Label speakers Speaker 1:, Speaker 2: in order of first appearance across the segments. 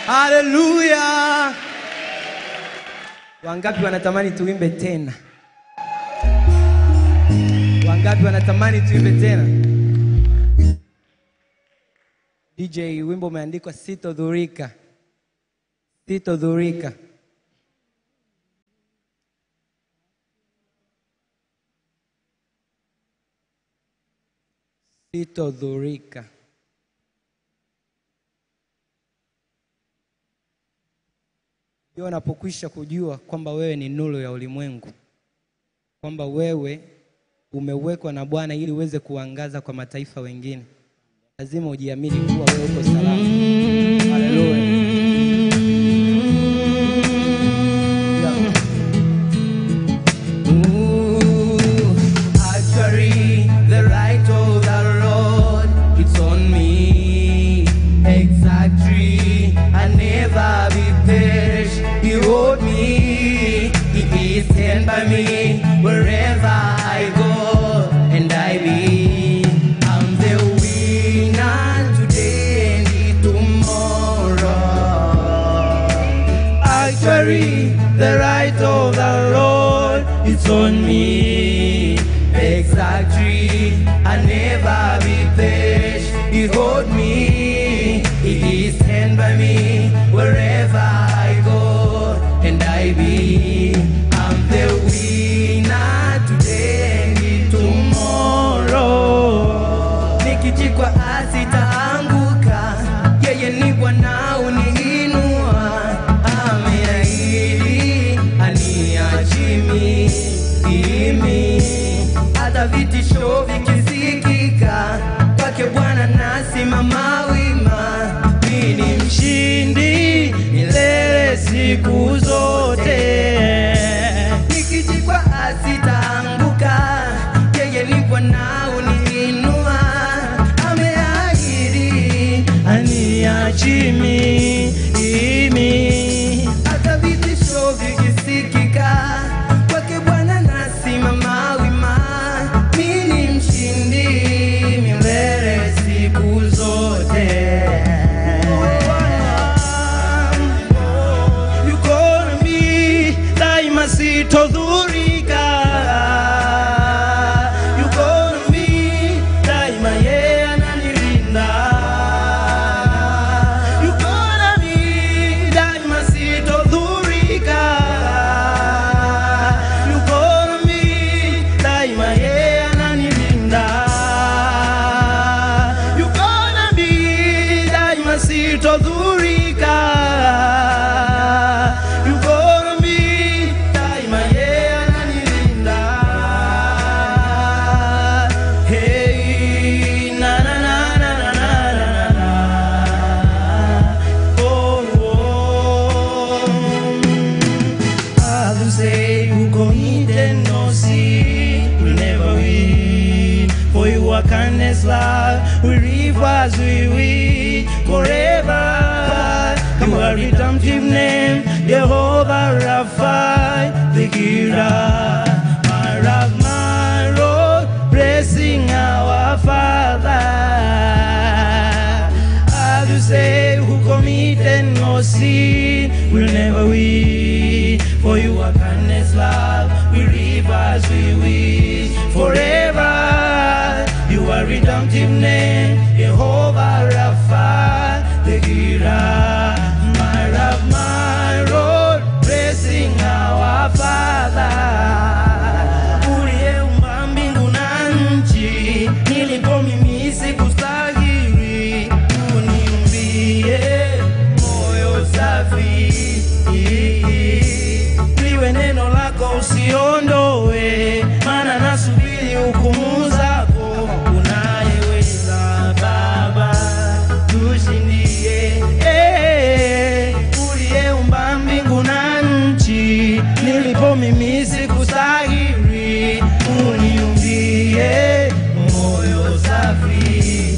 Speaker 1: Haleluya! Wangapi wanatamani tuimbe tena? Wangapi wanatamani tuimbe tena? DJ, wimbo umeandikwa sitodhurika, sitodhurika. Sitodhurika. Ndio unapokwisha kujua kwamba wewe ni nuru ya ulimwengu, kwamba wewe umewekwa na Bwana ili uweze kuangaza kwa mataifa wengine, lazima ujiamini kuwa wewe uko salama. Haleluya. Yeah. Ooh, actually, the right of the Lord, it's on me. Exactly, I never be perished. He hold me, He is stand by me wherever I go, and I be. I'm the winner today and tomorrow. Actually, the right of the Lord it's on me. Exactly, I never be perished. He hold me, He stand by me wherever I go, and I be. I'm the winner today and tomorrow. Nikijikwa asitaanguka, yeye ni Bwana uniinua, ameahidi aniachimi imi, hata vitisho vikisikika, kwake Bwana nasimama wima, mimi ni mshindi milele siku zote nikijikwa asitaanguka, yeye ni Bwana uniinua, ameahidi aniachimi imi, hata vitisho vikisikika, kwake Bwana nasimama wima, mimi ni mshindi milele siku zote. yuko nami daima sitodhurika yuko nami daima yeye ananilinda yuko nami daima sitodhurika yuko nami daima yeye ananilinda yuko nami daima sitodhurika yuko nami daima yeye ananilinda hey na na na na na na na na na oh, oh. Others say who committed no sin will never win. For your kindness, love, will live as we will forever. Your redemptive name, Jehovah Rapha, the giver. My rock, my road, blessing our Father. As you say, who committed no sin will never win. For you are kindness, love, we live as we wish forever. You are redemptive name, Jehovah Rapha, the giver. My rock, my road, blessing our Father uliyeumba mbingu na nchi, nilipo mimi sikustahili, uniumbie moyo safi, liwe neno lako usiondoe, maana nasubiri hukumu zako, unayeweza Baba, tushindie Eh, uliyeumba mbingu na nchi, nilipo mimi sikustahili, uniumbie moyo safi,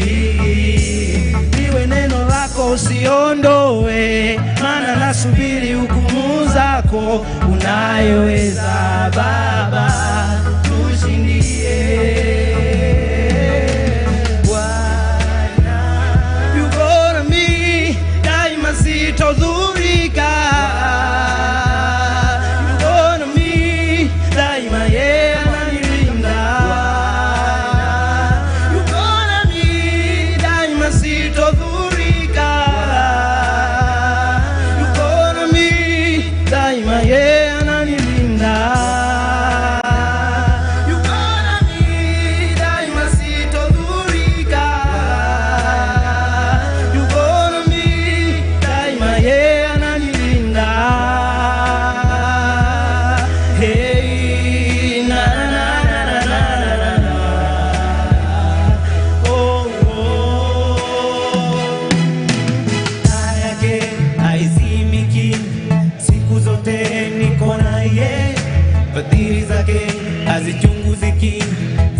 Speaker 1: liwe neno lako usiondoe, maana nasubiri hukumu zako, unayoweza Baba, tushindie Bwana yuko nami daima si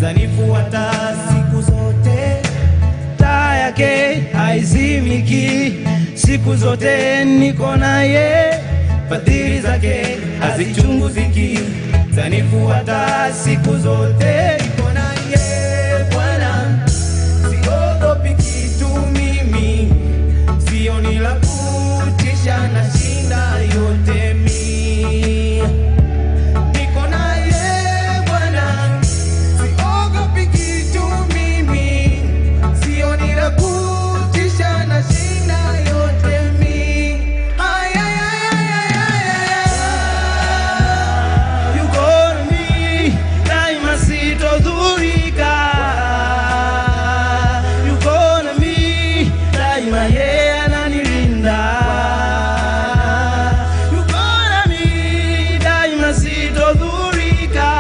Speaker 1: zanifuata siku zote, taa yake haizimiki siku zote, niko naye, fadhili zake hazichunguziki, zanifuata siku zote, niko naye Bwana, siogopi kitu mimi, sioni la kutisha, nashinda yote mimi niko naye Bwana, siogopi kitu mimi, sioni la kutisha, nashinda yote mimi. Ay, ay, ay, ay, ay, ay, ay. Yuko nami, daima sitodhurika. Yuko nami, daima yeye ananilinda. Yuko nami, daima sitodhurika.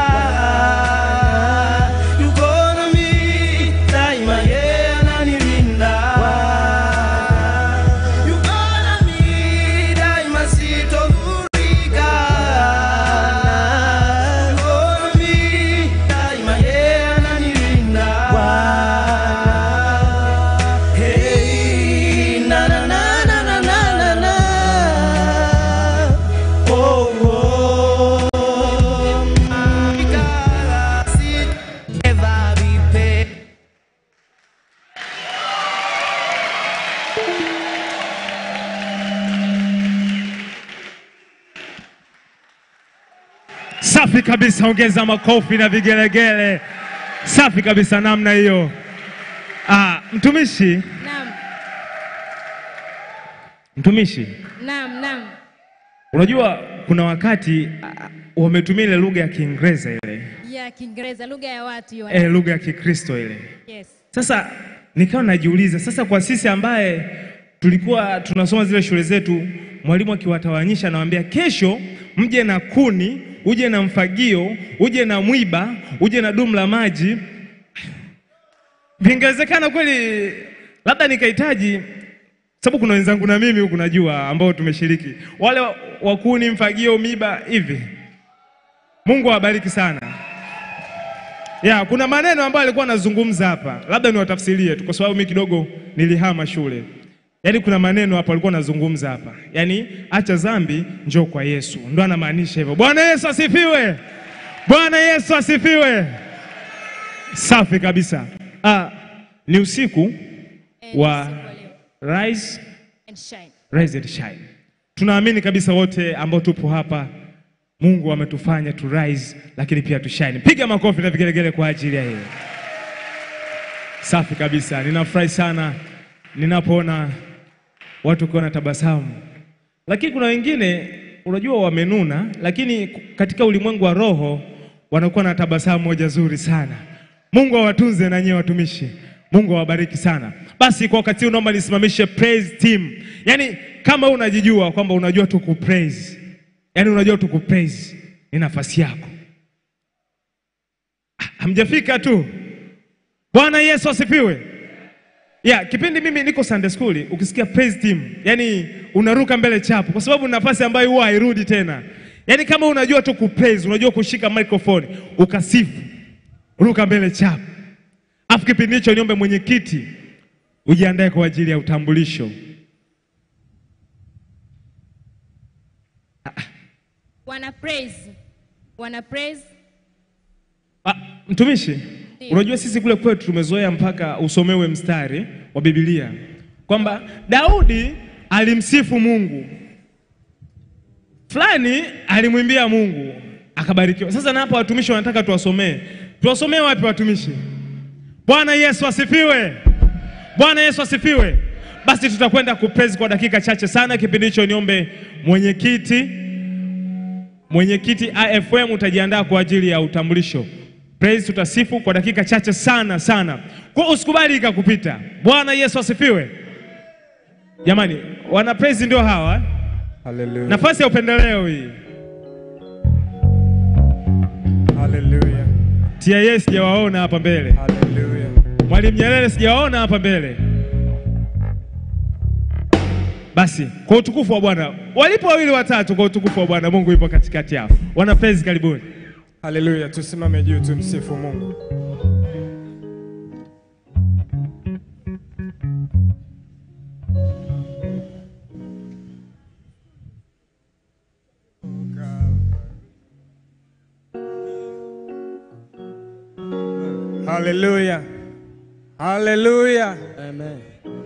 Speaker 1: Yuko nami, daima yeye ananilinda. Yuko nami, daima sitodhurika. Yuko nami, daima yeye ananilinda. Hey, na na na na na na na na. Oh, oh. Never be paid.
Speaker 2: Safi kabisa, ongeza makofi na vigelegele. Safi kabisa, namna hiyo. Ah, mtumishi,
Speaker 3: Naam,
Speaker 2: mtumishi,
Speaker 3: naam, naam.
Speaker 2: unajua kuna wakati ah, wametumia ile lugha ya Kiingereza ile
Speaker 3: Ya Kiingereza, lugha ya watu hiyo.
Speaker 2: eh, lugha ya Kikristo ile.
Speaker 3: Yes.
Speaker 2: Sasa nikawa najiuliza sasa, kwa sisi ambaye tulikuwa tunasoma zile shule zetu, mwalimu akiwatawanyisha anawaambia, kesho mje na kuni, uje na mfagio, uje na mwiba, uje na dumu la maji. Vingewezekana kweli, labda nikahitaji sababu kuna wenzangu na mimi huku najua ambao tumeshiriki wale wa- wa kuni, mfagio, miba hivi. Mungu awabariki sana. Ya, kuna maneno ambayo alikuwa anazungumza hapa, labda niwatafsirie tu kwa sababu mimi kidogo nilihama shule. Yaani kuna maneno hapa alikuwa anazungumza hapa, yaani acha dhambi, njoo kwa Yesu, ndo anamaanisha hivyo. Bwana Yesu asifiwe! Bwana Yesu asifiwe! Safi kabisa. Ah, ni usiku
Speaker 3: And
Speaker 2: wa
Speaker 3: usiku wa leo.
Speaker 2: rise,
Speaker 3: And shine.
Speaker 2: rise and shine. Tunaamini kabisa wote ambao tupo hapa Mungu ametufanya tu rise lakini pia tu shine. Piga makofi na vigelegele kwa ajili ya hilo. Safi kabisa. Ninafurahi sana ninapoona watu wakiwa na tabasamu. Lakini kuna wengine unajua wamenuna, lakini katika ulimwengu wa roho wanakuwa na tabasamu moja zuri sana. Mungu awatunze na nyie watumishi. Mungu awabariki sana. Basi kwa wakati huu naomba nisimamishe praise team. Yaani kama unajijua kwamba unajua tu kupraise. Yaani unajua tu kupraise ni nafasi yako. Ah, Hamjafika tu. Bwana Yesu asifiwe. Ya, kipindi mimi niko Sunday school, ukisikia praise team, yani unaruka mbele chapu kwa sababu ni nafasi ambayo huwa hairudi tena. Yaani kama unajua tu kupraise, unajua kushika microphone, ukasifu, ruka mbele chapu. Afu kipindi hicho niombe mwenyekiti ujiandae kwa ajili ya utambulisho.
Speaker 3: Wana praise. Wana praise.
Speaker 2: Ah, mtumishi,
Speaker 3: Ndiyo.
Speaker 2: unajua sisi kule kwetu tumezoea mpaka usomewe mstari wa Biblia kwamba Daudi alimsifu Mungu, fulani alimwimbia Mungu akabarikiwa. Sasa na hapa watumishi wanataka tuwasomee, tuwasomee wapi watumishi? Bwana Yesu asifiwe! Bwana Yesu asifiwe! Basi tutakwenda kupraise kwa dakika chache sana. Kipindi hicho niombe mwenyekiti Mwenyekiti AFM utajiandaa kwa ajili ya utambulisho. Praise tutasifu kwa dakika chache sana sana. Kwa usikubali ikakupita. Bwana Yesu asifiwe. Jamani, wana praise ndio hawa. eh?
Speaker 4: Hallelujah.
Speaker 2: Nafasi ya upendeleo hii.
Speaker 4: Hallelujah.
Speaker 2: TIA sijawaona hapa mbele.
Speaker 4: Hallelujah.
Speaker 2: Mwalimu Nyerere sijawaona hapa mbele. Basi kwa utukufu wa Bwana, walipo wawili watatu, kwa utukufu wa Bwana, Mungu yupo katikati yao. Wana praise, karibuni.
Speaker 4: Hallelujah. Tusimame juu tumsifu Mungu. Hallelujah. Hallelujah.
Speaker 1: Amen.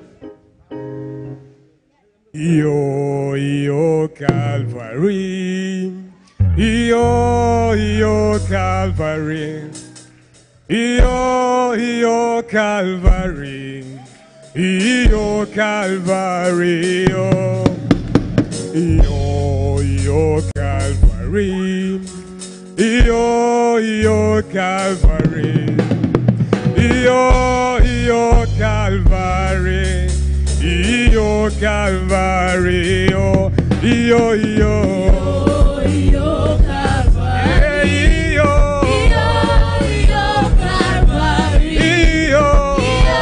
Speaker 4: Io, io Calvary. Io, io Calvary. Io, io Calvary. Io Calvary. Io, io, io Calvary. Io, io Calvary. Io, io Calvary. Io Calvary. Io, io, io. Eh, io. Io.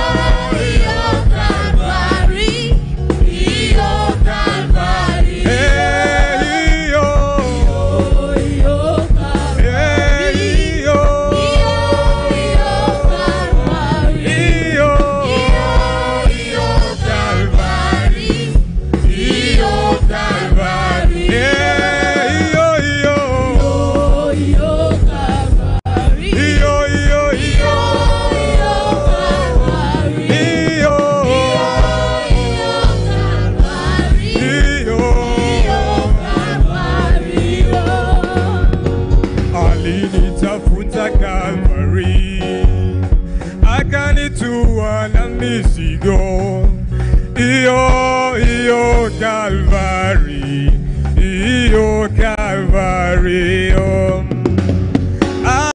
Speaker 4: Eh, io. Eh, io. Io. Calvary. Io Calvary. Eh, io, io. Io, io, io. Io. Alinitafuta Calvary, akanitua na mizigo. Iyo, iyo Calvary, iyo Calvary. iyo. Ah.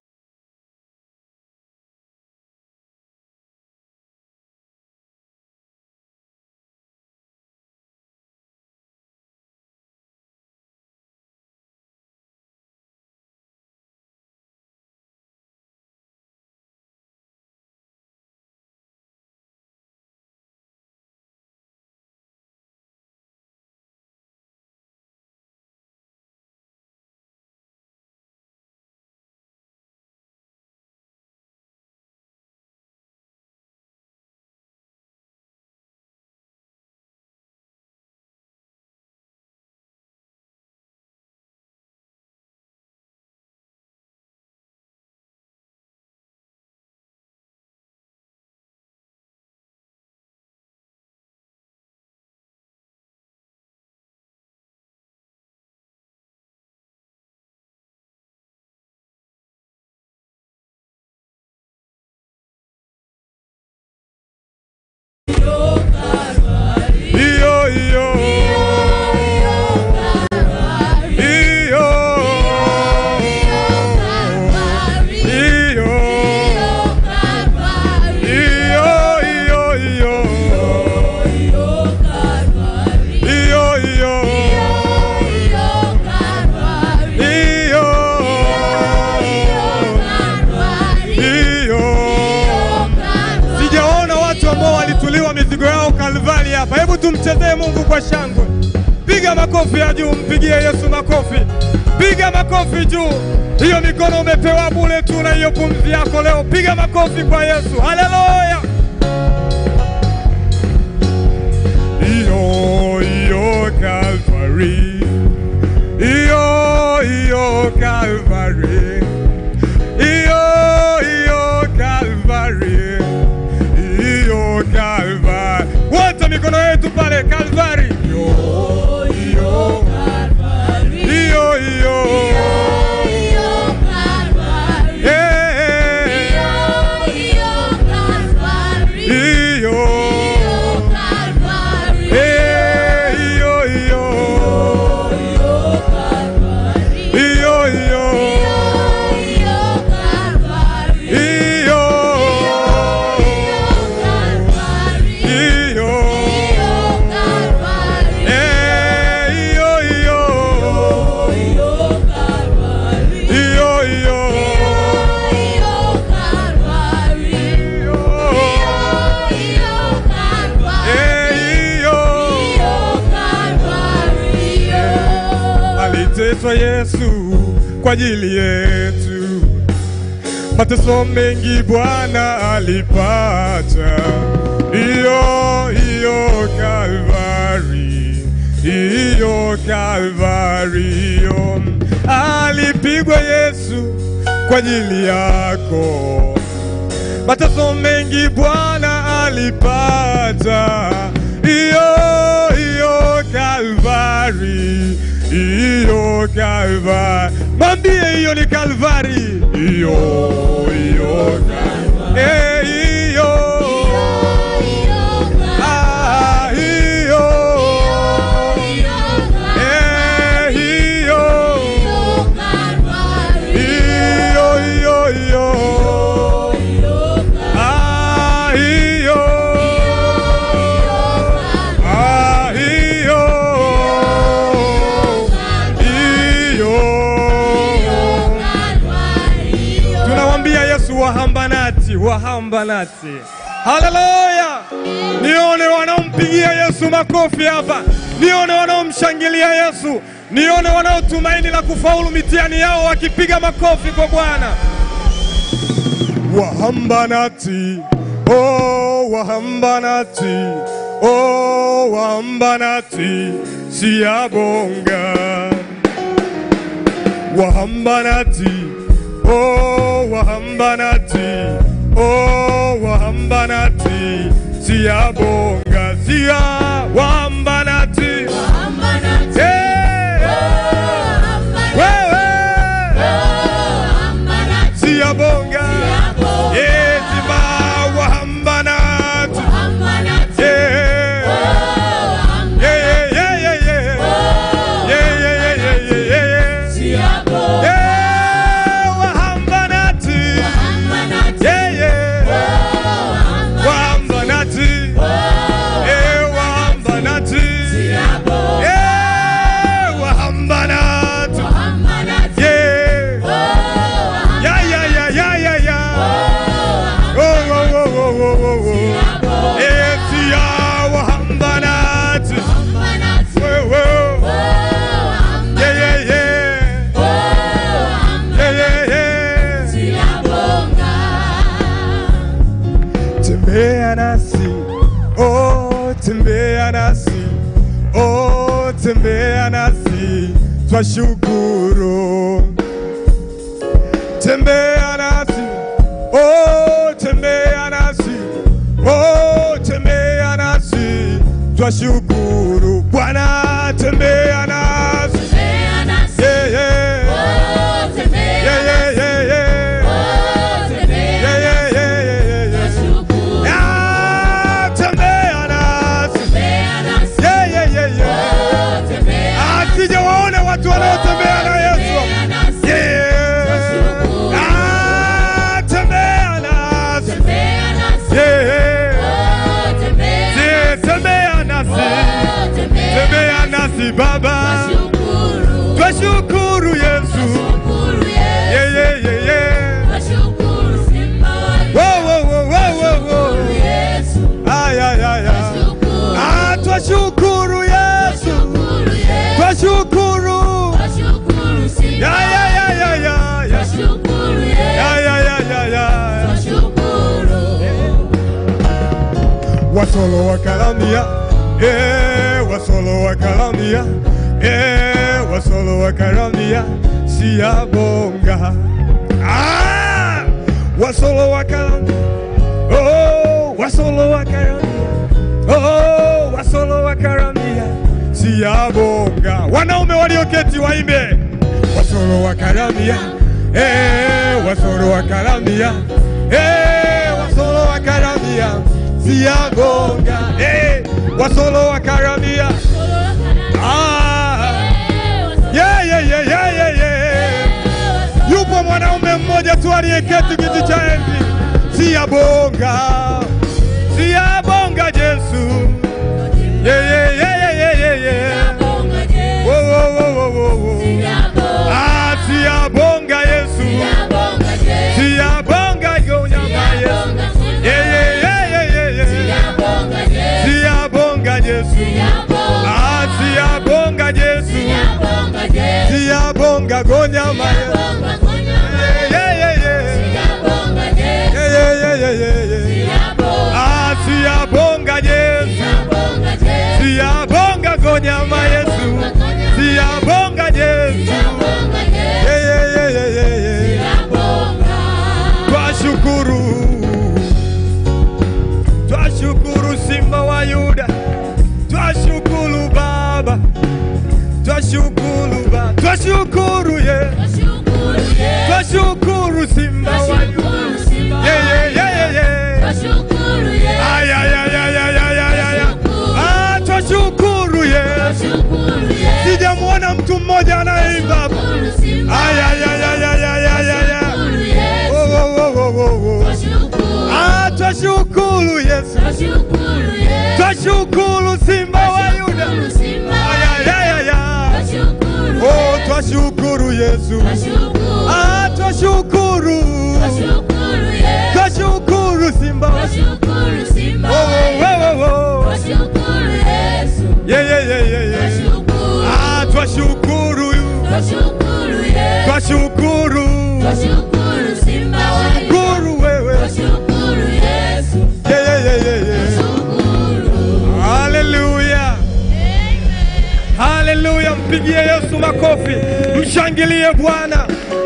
Speaker 4: Iyo, iyo. Iyo. Iyo. Iyo, iyo, iyo. Iyo, iyo. Iyo. Iyo. Sijaona watu ambao walituliwa mizigo yao Kalvari hapa. Hebu tumchezee Mungu kwa shangwe. Piga makofi ya juu, mpigie Yesu makofi. Piga makofi juu. Hiyo mikono umepewa bure tu na hiyo pumzi yako leo. Piga makofi kwa Yesu. Haleluya. Iyo, iyo Calvary. Iyo, iyo Calvary. Iyo, iyo Calvary. Iyo Calvary. Wote mikono yetu pale Calvary. Iyo, iyo. Iyo, iyo. Eh, eh. Iyo. Eh, iyo, iyo. Iyo, iyo. Iyo. Iyo. Eh, iyo, iyo. Iyo, iyo. Eh, iyo. Aliteswa Yesu kwa ajili yetu, mateso mengi Bwana alipata. Iyo, iyo Kalvari, iyo Kalvari, iyo alipigwa Yesu kwa ajili yako mateso mengi Bwana alipata, iyo iyo Kalvari, iyo Kalvari, mwambie hiyo ni Kalvari, iyo iyo Kalvari, eh, iyo ah, iyo eh, iyo iyo iyo iyo ah, iyo ah, iyo iyo tunawambia Yesu wahambanati, wahambanati. Haleluya! Nione wanaompigia Yesu makofi hapa, nione wanaomshangilia Yesu, nione wanaotumaini la kufaulu mitihani yao wakipiga makofi kwa Bwana. Wahambanati, oh wahambanati, oh wahambanati, siyabonga wahambanati oh wahambanati oh wahambanati siyabonga siya wahambanati Eh, wewe siyabonga Eh, siba wahambanati Eh, yeah, yeah, yeah, yeah, yeah. Yeah, yeah, yeah, yeah, yeah, yeah, yeah. Yeah, wahambanati. Yeah, yeah. Wahambanati. Eh, wahambanati. Eh, wahambanati. Yeah. Yeah, yeah, yeah, yeah, yeah, yeah. Oh, oh, oh, oh, oh, oh, oh. Eh, siya wahambanati. Whoa, whoa. Yeah, yeah, yeah. Yeah, yeah, yeah. Tembea nasi, oh, tembea nasi, oh, tembea nasi, twashukuru. Tembea nasi, oh, tembea nasi, oh, tembea nasi, twashukuru. Bwana, tembea nasi, yeah, yeah, yeah, yeah, yeah, yeah. Yeah, yeah, yeah, yeah, yeah, yeah. Ah, tembea nasi. Yeah, yeah, yeah, yeah. Ah, sijawaona watu wanaotembea na Yesu. Yeah. Ah, tembea nasi. Yeah. Yeah, tembea nasi. Tembea nasi Baba. Twashukuru Yesu. Yeah, yeah, yeah, yeah. Whoa, whoa, whoa, whoa, whoa, whoa. Ay, ay, ay, ay. Ah, twashukuru Yesu. Twashukuru. Ya, ya, ya, ya, ya, ya. Ya, ya, ya, ya, ya. Wasolo wakalamia. Eh, wasolo wakalamia. Eh, wasolo wakalamia. Siyabonga. Ah! Wasolo wakalamia. Oh, wasolo wakaramia. Oh, wasolo wakaramia. Siyabonga. Wanaume walioketi waimbe. Wasolo wakaramia. Eh, wasolo wakaramia. Eh, wasolo wakaramia. Siyabonga. Eh, wasolo wakaramia. Ah. Yeah, yeah, yeah, yeah, yeah, yeah. Yupo mwanaume mmoja tu aliyeketi kiti cha enzi, siyabonga, siyabonga Yesu. Yeah, yeah, yeah, yeah, yeah, yeah, yeah. Wo, wo, wo, wo, wo, wo. Ah, siyabonga Yesu, siyabonga yonyama Yesu. Yeah, yeah, yeah, yeah, yeah, yeah. Siyabonga Yesu, ah, siyabonga Yesu, siyabonga gonyama Yesu. Yeah, yeah, yeah, yeah. Yeah, yeah, yeah, yeah, yeah, yeah. twashukuru Baba, twashukuru ye, twashukuru Simba wa Yuda. Ye, ye, ye, ye, ye. Ay, ay, ay, ay, ay, ay, ay, ay, ay. Ah, twashukuru ye, sijamwona mtu mmoja anayeimba hapa. Ay, ay, ay, ay, ay, ay, ay, ay, ay. Oh, oh, oh, oh, oh, oh. Ah, twashukuru Yesu, twashukuru Simba wa Yuda. Ay, ay, ay, ay, ay. Oh, twashukuru Yesu. Ah, twashukuru. Twashukuru Simba wa Oh, oh, oh, oh, oh. Yeah, yeah, yeah, yeah, yeah. Ah, twashukuru. Twashukuru. Shukuru wewe. Yeah, yeah, yeah, yeah, yeah. Hallelujah. Haleluya, mpigie Yesu makofi, mshangilie Bwana.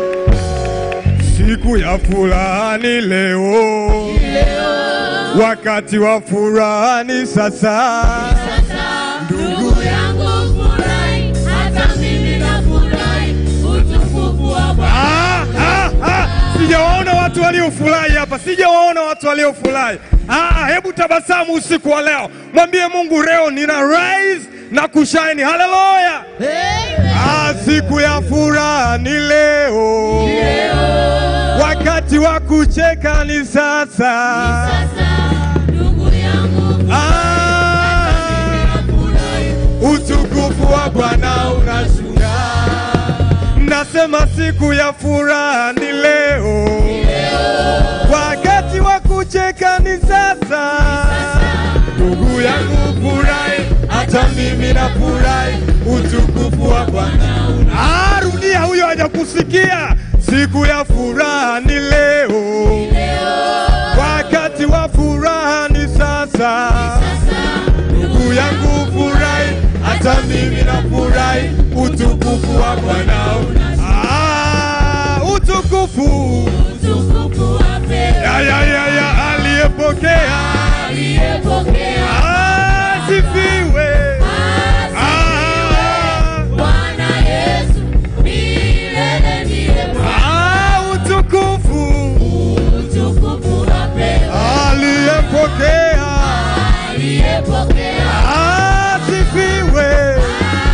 Speaker 4: Siku ya furaha ni leo, wakati wa furaha ni sasa.
Speaker 5: Ndugu yangu furahi, hata mimi nafurahi, utukufu wa Bwana.
Speaker 4: Ah, ah, ah. Sijawaona watu waliofurahi hapa, sijawaona watu waliofurahi. Ah, hebu tabasamu usiku wa leo, mwambie Mungu leo nina rise na kushine. Haleluya! Ah, siku ya furaha ni leo, wakati wa kucheka ni sasa.
Speaker 5: Sasa, ndugu yangu
Speaker 4: Ah, utukufu wa Bwana unashuka. Nasema siku ya furaha ni leo, wakati wa kucheka ni sasa. Ndugu yangu furahi, hata mimi nafurahi, utukufu wa Bwana. Ah, rudia, huyo hajakusikia. Siku ya furaha ni leo, wakati wa furaha ni sasa. Ndugu yangu furahi, hata mimi nafurahi, utukufu wa Bwana. Ah, utukufu
Speaker 5: utukufu wa pekee
Speaker 4: ya ya ya ya aliyepokea
Speaker 5: aliyepokea
Speaker 4: asifiwe. Ah,
Speaker 5: Bwana Yesu milele ndiye Bwana.
Speaker 4: ah, utukufu
Speaker 5: Utukufu wa pekee
Speaker 4: aliyepokea
Speaker 5: aliyepokea
Speaker 4: asifiwe.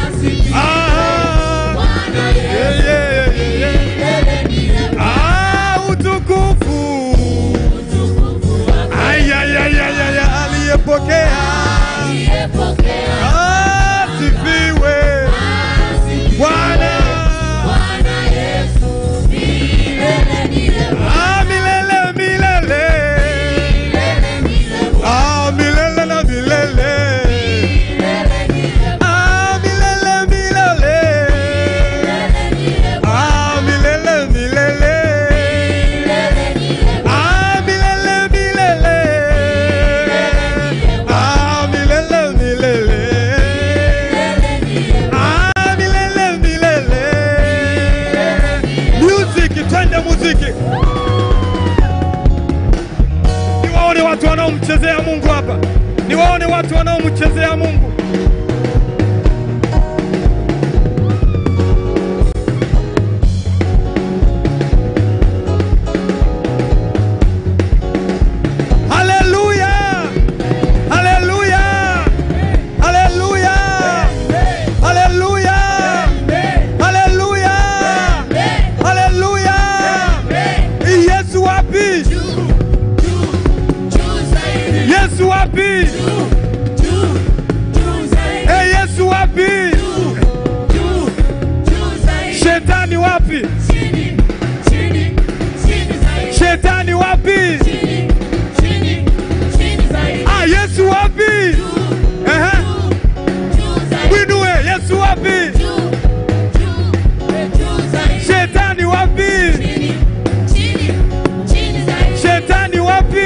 Speaker 4: Ah,
Speaker 5: Bwana
Speaker 4: yeah,
Speaker 5: Yesu
Speaker 4: yeah, yeah, yeah.
Speaker 5: milele ndiye Bwana.
Speaker 4: Ah, utukufu
Speaker 5: Utukufu wa
Speaker 4: Ay, ay, ay, ay, ay, ay, aliyepokea
Speaker 5: aliyepokea
Speaker 4: asifiwe. Bwana
Speaker 5: Bwana Yesu milele ndiye Bwana.
Speaker 4: Ah, milele milele
Speaker 5: Milele ndiye Bwana.
Speaker 4: Ah, milele na milele
Speaker 5: Milele ndiye Bwana.
Speaker 4: Ah, milele milele
Speaker 5: Milele ndiye Bwana.
Speaker 4: Ah, milele milele
Speaker 5: Milele ndiye Bwana.
Speaker 4: Ah, milele milele Ah, milele milele Ah, milele milele Music, twende muziki. Niwaone watu wanaomchezea Mungu hapa, niwaone watu wanaomchezea Mungu. Haleluya! Haleluya! Haleluya! Haleluya! Haleluya! Haleluya! Yesu wapi? Yesu wapi? Eh, Yesu wapi? Shetani wapi? Shetani wapi? Ah, Yesu wapi? Ehe. Mwinue, Yesu wapi? Shetani wapi? Shetani wapi?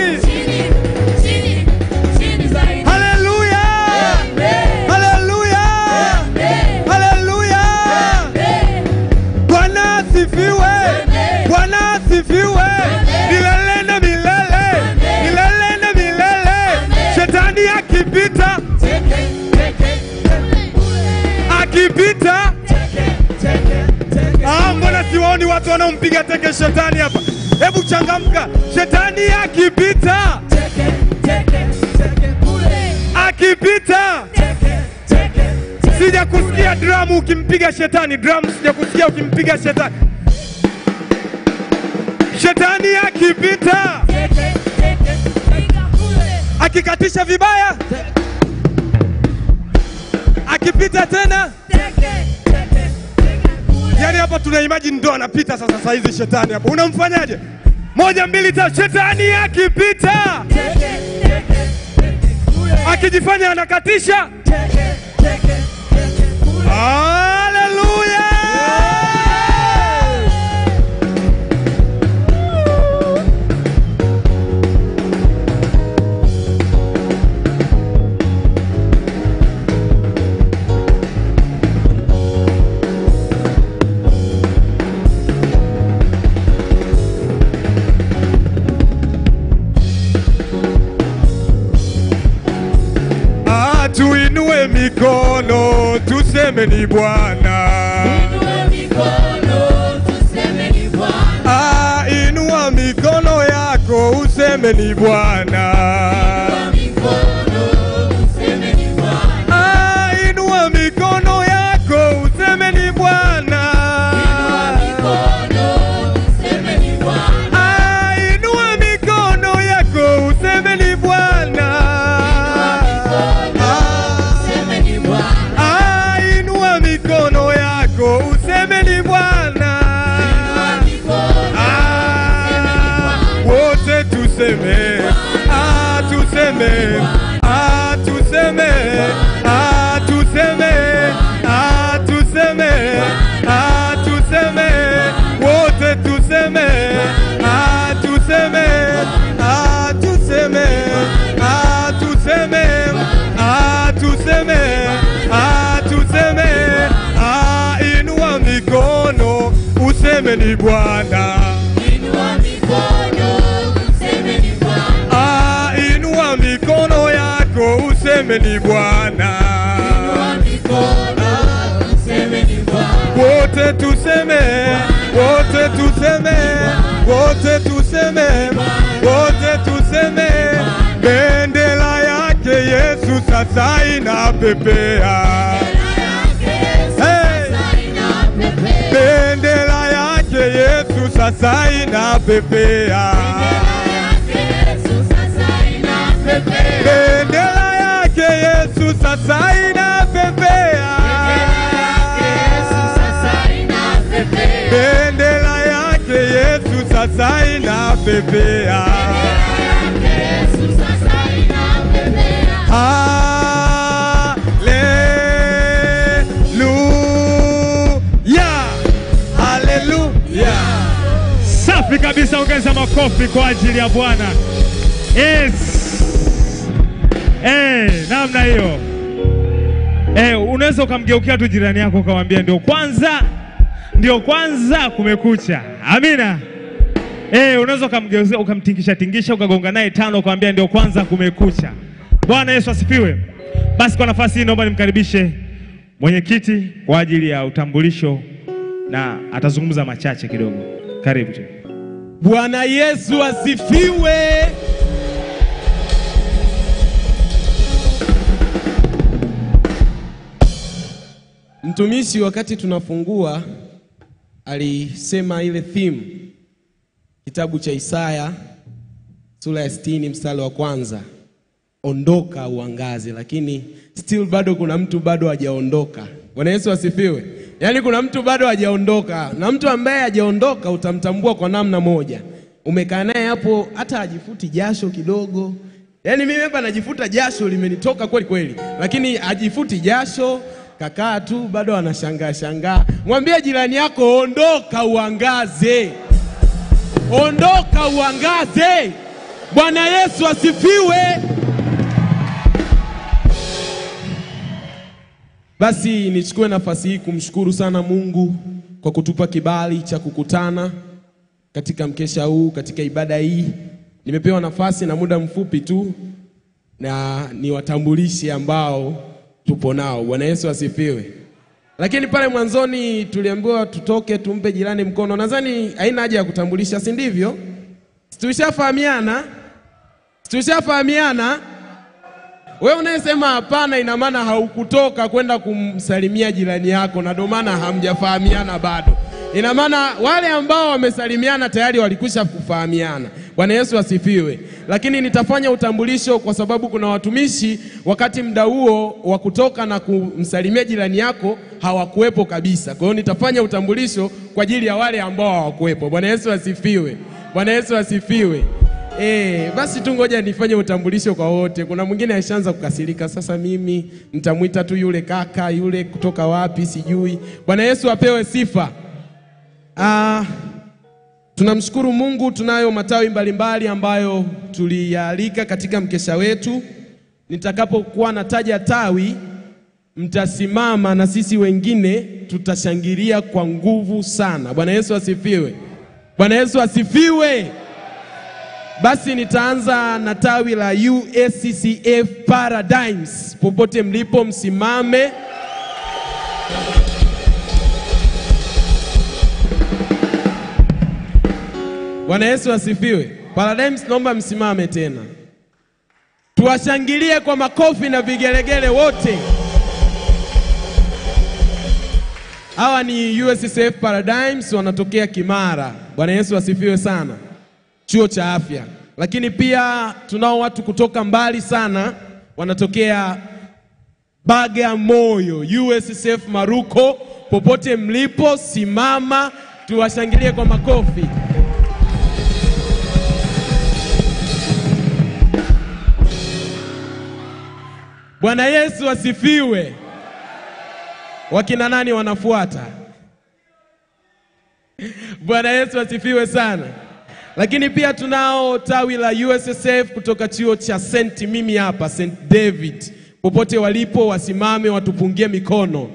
Speaker 4: Haleluya! Haleluya! Haleluya! Bwana asifiwe! Bwana asifiwe! Milele na milele! Milele na milele! Shetani akipita, akipita sioni watu wanaompiga teke shetani hapa. Hebu changamka, shetani akipita,
Speaker 5: Teke, teke, teke kule.
Speaker 4: akipita.
Speaker 5: Teke, teke, teke
Speaker 4: Sija kusikia dramu ukimpiga shetani, dramu sija kusikia ukimpiga shetani. Shetani akipita,
Speaker 5: Teke, teke, piga kule.
Speaker 4: akikatisha vibaya, akipita tena
Speaker 5: Teke, teke, piga kule.
Speaker 4: Yaani hapa tuna imagine ndo anapita sasa saa hizi shetani hapa. Unamfanyaje? Moja mbili tatu, shetani akipita
Speaker 5: Teke, teke, teke kule.
Speaker 4: akijifanya anakatisha.
Speaker 5: Teke, teke, teke kule.
Speaker 4: Haleluya! Ah, tuinue mikono tuseme ni Bwana.
Speaker 5: Inua mikono, tuseme ni Bwana.
Speaker 4: Ah, inua mikono yako useme ni Bwana.
Speaker 5: Inua mikono, tuseme ni Bwana.
Speaker 4: Ah, inua mikono yako useme ni Bwana.
Speaker 5: Inua mikono, tuseme ni Bwana.
Speaker 4: Ah, inua mikono yako useme ni Bwana.
Speaker 5: Tuseme ni Bwana.
Speaker 4: Ah, inua mikono yako useme ni Bwana.
Speaker 5: mikono,
Speaker 4: Ah, wote tuseme. Ah, tuseme. Ah, tuseme. Ah, tuseme. Ah, tuseme. Ah, tuseme. Wote tuseme. Ah, tuseme. Ah, tuseme. Ah, tuseme. Ah, tuseme. Ah, tuseme. Ah, inua mikono useme ni Bwana.
Speaker 5: Inua mikono, tuseme ni Bwana.
Speaker 4: Ah, inua mikono yako useme ni Bwana.
Speaker 5: Inua mikono, tuseme ni Bwana.
Speaker 4: Wote tuseme, wote tuseme, wote tuseme, wote tuseme. Bendera yake Yesu sasa inapepea. Hey! Bendera yake Yesu sasa inapepea. Bendera yake Yesu sasa inapepea. Bendera yake Yesu sasa inapepea. Haleluya. Haleluya.
Speaker 2: Safi kabisa, ongeza makofi kwa ajili ya Bwana. Yes. Eh, namna hiyo. Eh, unaweza ukamgeukia tu jirani yako ukamwambia ndio kwanza, ndio kwanza kumekucha. Amina. Eh, unaweza ukamgeuzia ukamtingisha tingisha ukagonga naye tano ukamwambia ndio kwanza kumekucha. Bwana Yesu asifiwe. Basi kwa nafasi hii naomba nimkaribishe mwenyekiti kwa ajili ya utambulisho na atazungumza machache kidogo. Karibu tu.
Speaker 6: Bwana Yesu asifiwe. Mtumishi wakati tunafungua alisema ile theme kitabu cha Isaya sura ya 60 mstari wa kwanza, ondoka uangaze, lakini still bado kuna mtu bado hajaondoka. Bwana Yesu asifiwe. Yaani kuna mtu bado hajaondoka, na mtu ambaye hajaondoka utamtambua kwa namna moja. Umekaa naye hapo, hata hajifuti jasho kidogo. Yaani mimi hapa najifuta jasho limenitoka kweli kweli, lakini hajifuti jasho, kakaa tu bado anashangaa shangaa. Mwambie jirani yako, ondoka uangaze, ondoka uangaze. Bwana Yesu asifiwe. Basi nichukue nafasi hii kumshukuru sana Mungu kwa kutupa kibali cha kukutana katika mkesha huu, katika ibada hii. Nimepewa nafasi na muda mfupi tu, na ni watambulishi ambao tupo nao. Bwana Yesu asifiwe. lakini pale mwanzoni tuliambiwa tutoke tumpe jirani mkono. Nadhani haina haja ya kutambulisha, si ndivyo? Si Tulishafahamiana, Si tulishafahamiana. Wewe unayesema hapana, ina maana haukutoka kwenda kumsalimia jirani yako, na ndio maana hamjafahamiana bado. Ina maana wale ambao wamesalimiana tayari walikwisha kufahamiana. Bwana Yesu asifiwe. Lakini nitafanya utambulisho kwa sababu kuna watumishi wakati muda huo wa kutoka na kumsalimia jirani yako hawakuwepo kabisa. Kwa hiyo nitafanya utambulisho kwa ajili ya wale ambao hawakuwepo. Bwana Yesu asifiwe. Bwana Yesu asifiwe. Eh, basi tu ngoja nifanye utambulisho kwa wote. Kuna mwingine aishaanza kukasirika, sasa mimi nitamwita tu yule kaka yule kutoka wapi sijui. Bwana Yesu apewe sifa. Ah, tunamshukuru Mungu, tunayo matawi mbalimbali ambayo tuliyaalika katika mkesha wetu. Nitakapokuwa nataja tawi, mtasimama na sisi wengine tutashangilia kwa nguvu sana. Bwana Yesu asifiwe. Bwana Yesu asifiwe. Basi nitaanza na tawi la USCCF Paradigms. Popote mlipo msimame. Bwana Yesu asifiwe. Paradigms, naomba msimame tena, tuwashangilie kwa makofi na vigelegele wote. Hawa ni USCF Paradigms, wanatokea Kimara. Bwana Yesu asifiwe sana, chuo cha afya. Lakini pia tunao watu kutoka mbali sana, wanatokea Bagamoyo, USCF Maruko. Popote mlipo, simama tuwashangilie kwa makofi. Bwana Yesu asifiwe. Wakina nani wanafuata? Bwana Yesu asifiwe sana. Lakini pia tunao tawi la USSF kutoka chuo cha St. Mimi hapa St. David. Popote walipo wasimame watupungie mikono.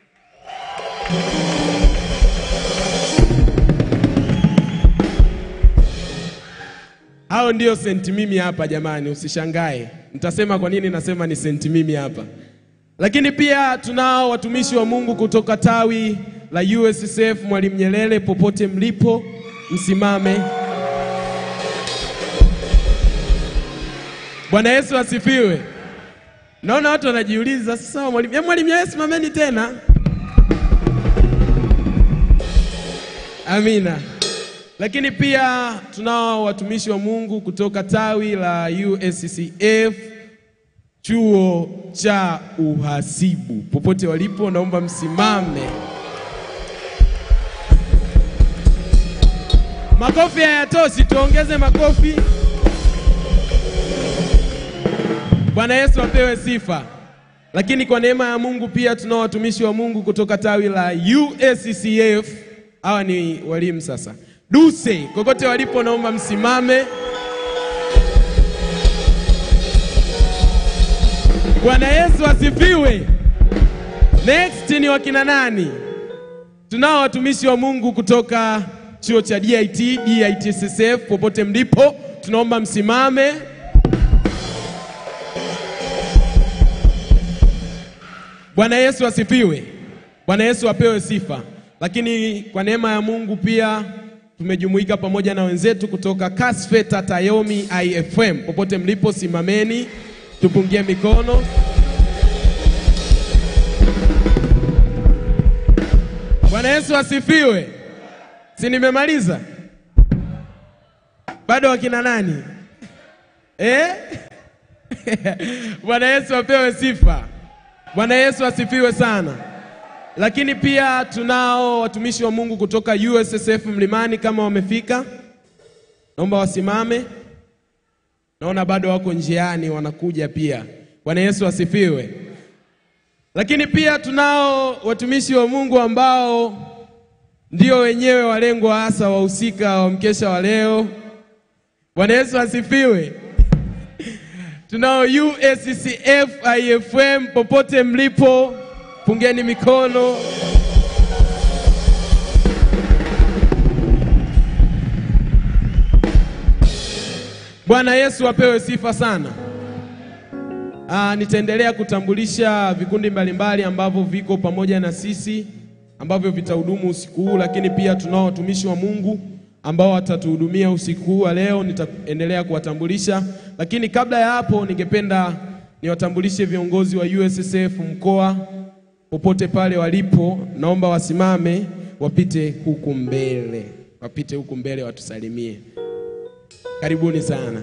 Speaker 6: Hao ndio St. Mimi hapa jamani, usishangae. Nitasema kwa nini nasema ni St. Mimi hapa. Lakini pia tunao watumishi wa Mungu kutoka tawi la USSF Mwalimu Nyerere. Popote mlipo msimame. Bwana Yesu asifiwe. Naona watu wanajiuliza sasa, mwalimu eh, mwalimu Nyerere simameni tena. Amina. Lakini pia tunao watumishi wa Mungu kutoka tawi la USCCF chuo cha uhasibu. Popote walipo, naomba msimame. Makofi hayatoshi, tuongeze makofi. Bwana Yesu apewe sifa. Lakini kwa neema ya Mungu pia tunao watumishi wa Mungu kutoka tawi la USCCF. Hawa ni walimu sasa. Duse, kokote walipo, naomba msimame. Bwana Yesu asifiwe. Next ni wakina nani? Tunao watumishi wa Mungu kutoka chuo cha DIT, DITSSF. Popote mlipo, tunaomba msimame. Bwana Yesu asifiwe. Bwana Yesu apewe sifa. Lakini kwa neema ya Mungu pia tumejumuika pamoja na wenzetu kutoka Kasfeta Tayomi IFM. Popote mlipo, simameni tupungie mikono. Bwana Yesu asifiwe. Si nimemaliza? Bado wakina nani eh? Bwana Yesu apewe sifa. Bwana Yesu asifiwe sana. Lakini pia tunao watumishi wa Mungu kutoka USSF Mlimani, kama wamefika, naomba wasimame. Naona bado wako njiani wanakuja pia. Bwana Yesu asifiwe. Lakini pia tunao watumishi wa Mungu ambao ndio wenyewe walengwa hasa wahusika wa mkesha wa leo. Bwana Yesu asifiwe. Tunao USCF IFM, popote mlipo, pungeni mikono. Bwana Yesu apewe sifa sana. Ah, nitaendelea kutambulisha vikundi mbalimbali ambavyo viko pamoja na sisi ambavyo vitahudumu usiku huu, lakini pia tunao watumishi wa Mungu ambao watatuhudumia usiku huu wa leo. Nitaendelea kuwatambulisha, lakini kabla ya hapo, ningependa niwatambulishe viongozi wa USSF mkoa popote pale walipo, naomba wasimame wapite huku mbele, wapite huku mbele watusalimie. Karibuni sana.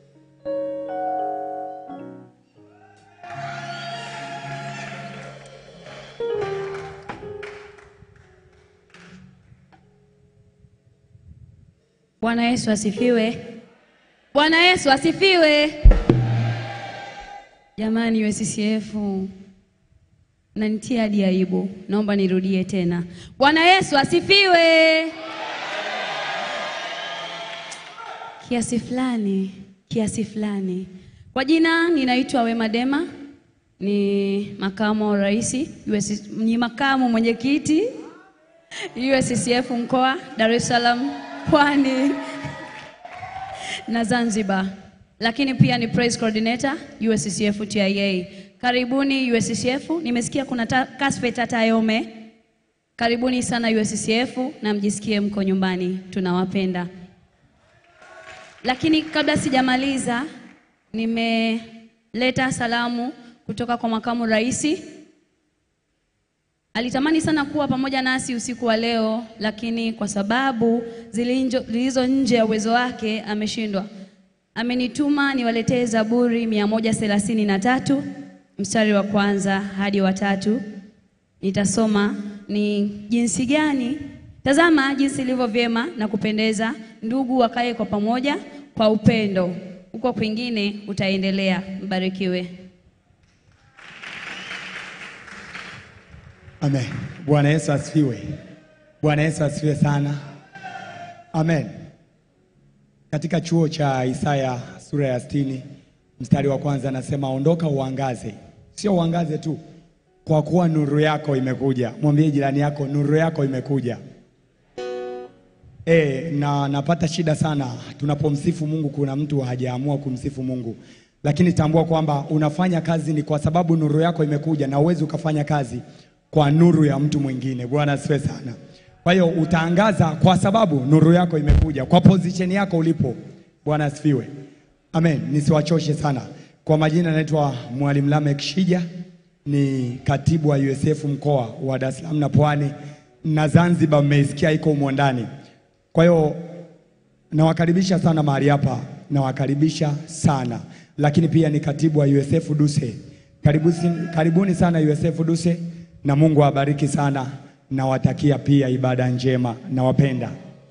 Speaker 7: Bwana Yesu asifiwe. Bwana Yesu asifiwe. Jamani USCF nanitia hadi aibu, naomba nirudie tena. Bwana Yesu asifiwe. Kiasi fulani, kiasi fulani. Kwa jina ninaitwa Wema Dema, ni makamu wa rais, US, ni makamu mwenyekiti USCF mkoa Dar es Salaam, Pwani na Zanzibar, lakini pia ni praise coordinator USCF TIA. Karibuni USCF. Nimesikia kuna ta, Kasfe Tata Yome. Karibuni sana USCF na mjisikie mko nyumbani, tunawapenda. Lakini kabla sijamaliza, nimeleta salamu kutoka kwa makamu rais Alitamani sana kuwa pamoja nasi usiku wa leo, lakini kwa sababu zilinjo- zilizo nje ya uwezo wake ameshindwa. Amenituma niwaletee Zaburi mia moja thelathini na tatu mstari wa kwanza hadi wa tatu. Nitasoma ni jinsi gani, tazama jinsi ilivyo vyema na kupendeza ndugu wakae kwa pamoja kwa upendo. Huko kwingine utaendelea. Mbarikiwe.
Speaker 8: Amen. Bwana Yesu asifiwe. Bwana Yesu asifiwe sana. Amen. Katika chuo cha Isaya sura ya sitini mstari wa kwanza anasema ondoka uangaze. Sio uangaze tu, kwa kuwa nuru yako imekuja. Mwambie jirani yako nuru yako imekuja. E, na napata shida sana tunapomsifu Mungu. Kuna mtu hajaamua kumsifu Mungu, lakini tambua kwamba unafanya kazi ni kwa sababu nuru yako imekuja, na uwezi ukafanya kazi kwa nuru ya mtu mwingine. Bwana asifiwe sana. Kwa hiyo utaangaza kwa sababu nuru yako imekuja, kwa position yako ulipo. Bwana asifiwe. Amen. Nisiwachoshe sana. Kwa majina naitwa Mwalimu Lamek Shija, ni katibu wa USF mkoa wa Dar es Salaam na Pwani na Zanzibar, mmeisikia iko humo ndani. Kwa hiyo nawakaribisha sana mahali hapa, nawakaribisha sana lakini pia ni katibu wa USF Duse. Karibuni, karibuni sana USF Duse na Mungu awabariki sana. Nawatakia pia ibada njema, nawapenda.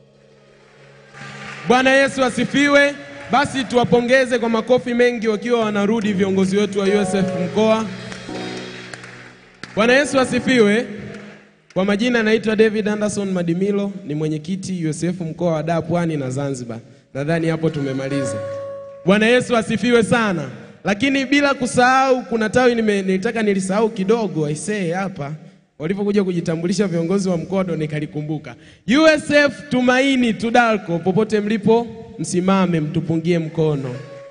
Speaker 6: Bwana Yesu asifiwe. Basi tuwapongeze kwa makofi mengi wakiwa wanarudi viongozi wetu wa USF mkoa. Bwana Yesu asifiwe. Kwa majina naitwa David Anderson Madimilo, ni mwenyekiti USF mkoa wa Dar, Pwani na Zanzibar. Nadhani hapo tumemaliza. Bwana Yesu asifiwe sana. Lakini bila kusahau, kuna tawi nime, nilitaka nilisahau kidogo aisee hapa walipokuja kujitambulisha viongozi wa mkoa ndo nikalikumbuka. USF Tumaini Tudalko, popote mlipo, msimame mtupungie mkono.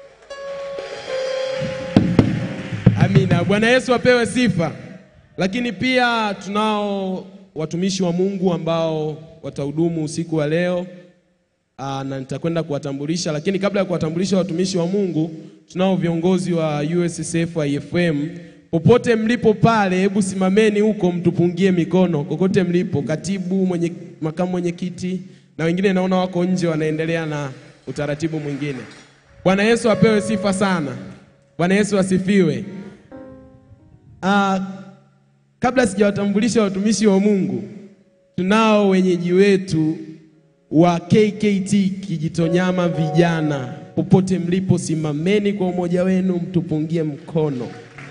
Speaker 6: Amina. Bwana Yesu apewe sifa. Lakini pia tunao watumishi wa Mungu ambao watahudumu usiku wa leo. Aa, na nitakwenda kuwatambulisha, lakini kabla ya kuwatambulisha watumishi wa Mungu, tunao viongozi wa USCF IFM. Popote mlipo pale, hebu simameni huko mtupungie mikono kokote mlipo, katibu, mwenye, makamu mwenyekiti na wengine naona wako nje wanaendelea na utaratibu mwingine. Bwana Yesu apewe sifa sana. Bwana Yesu asifiwe. Aa, kabla sijawatambulisha watumishi wa Mungu, tunao wenyeji wetu wa KKT Kijitonyama vijana. Popote mlipo, simameni kwa umoja wenu, mtupungie mkono.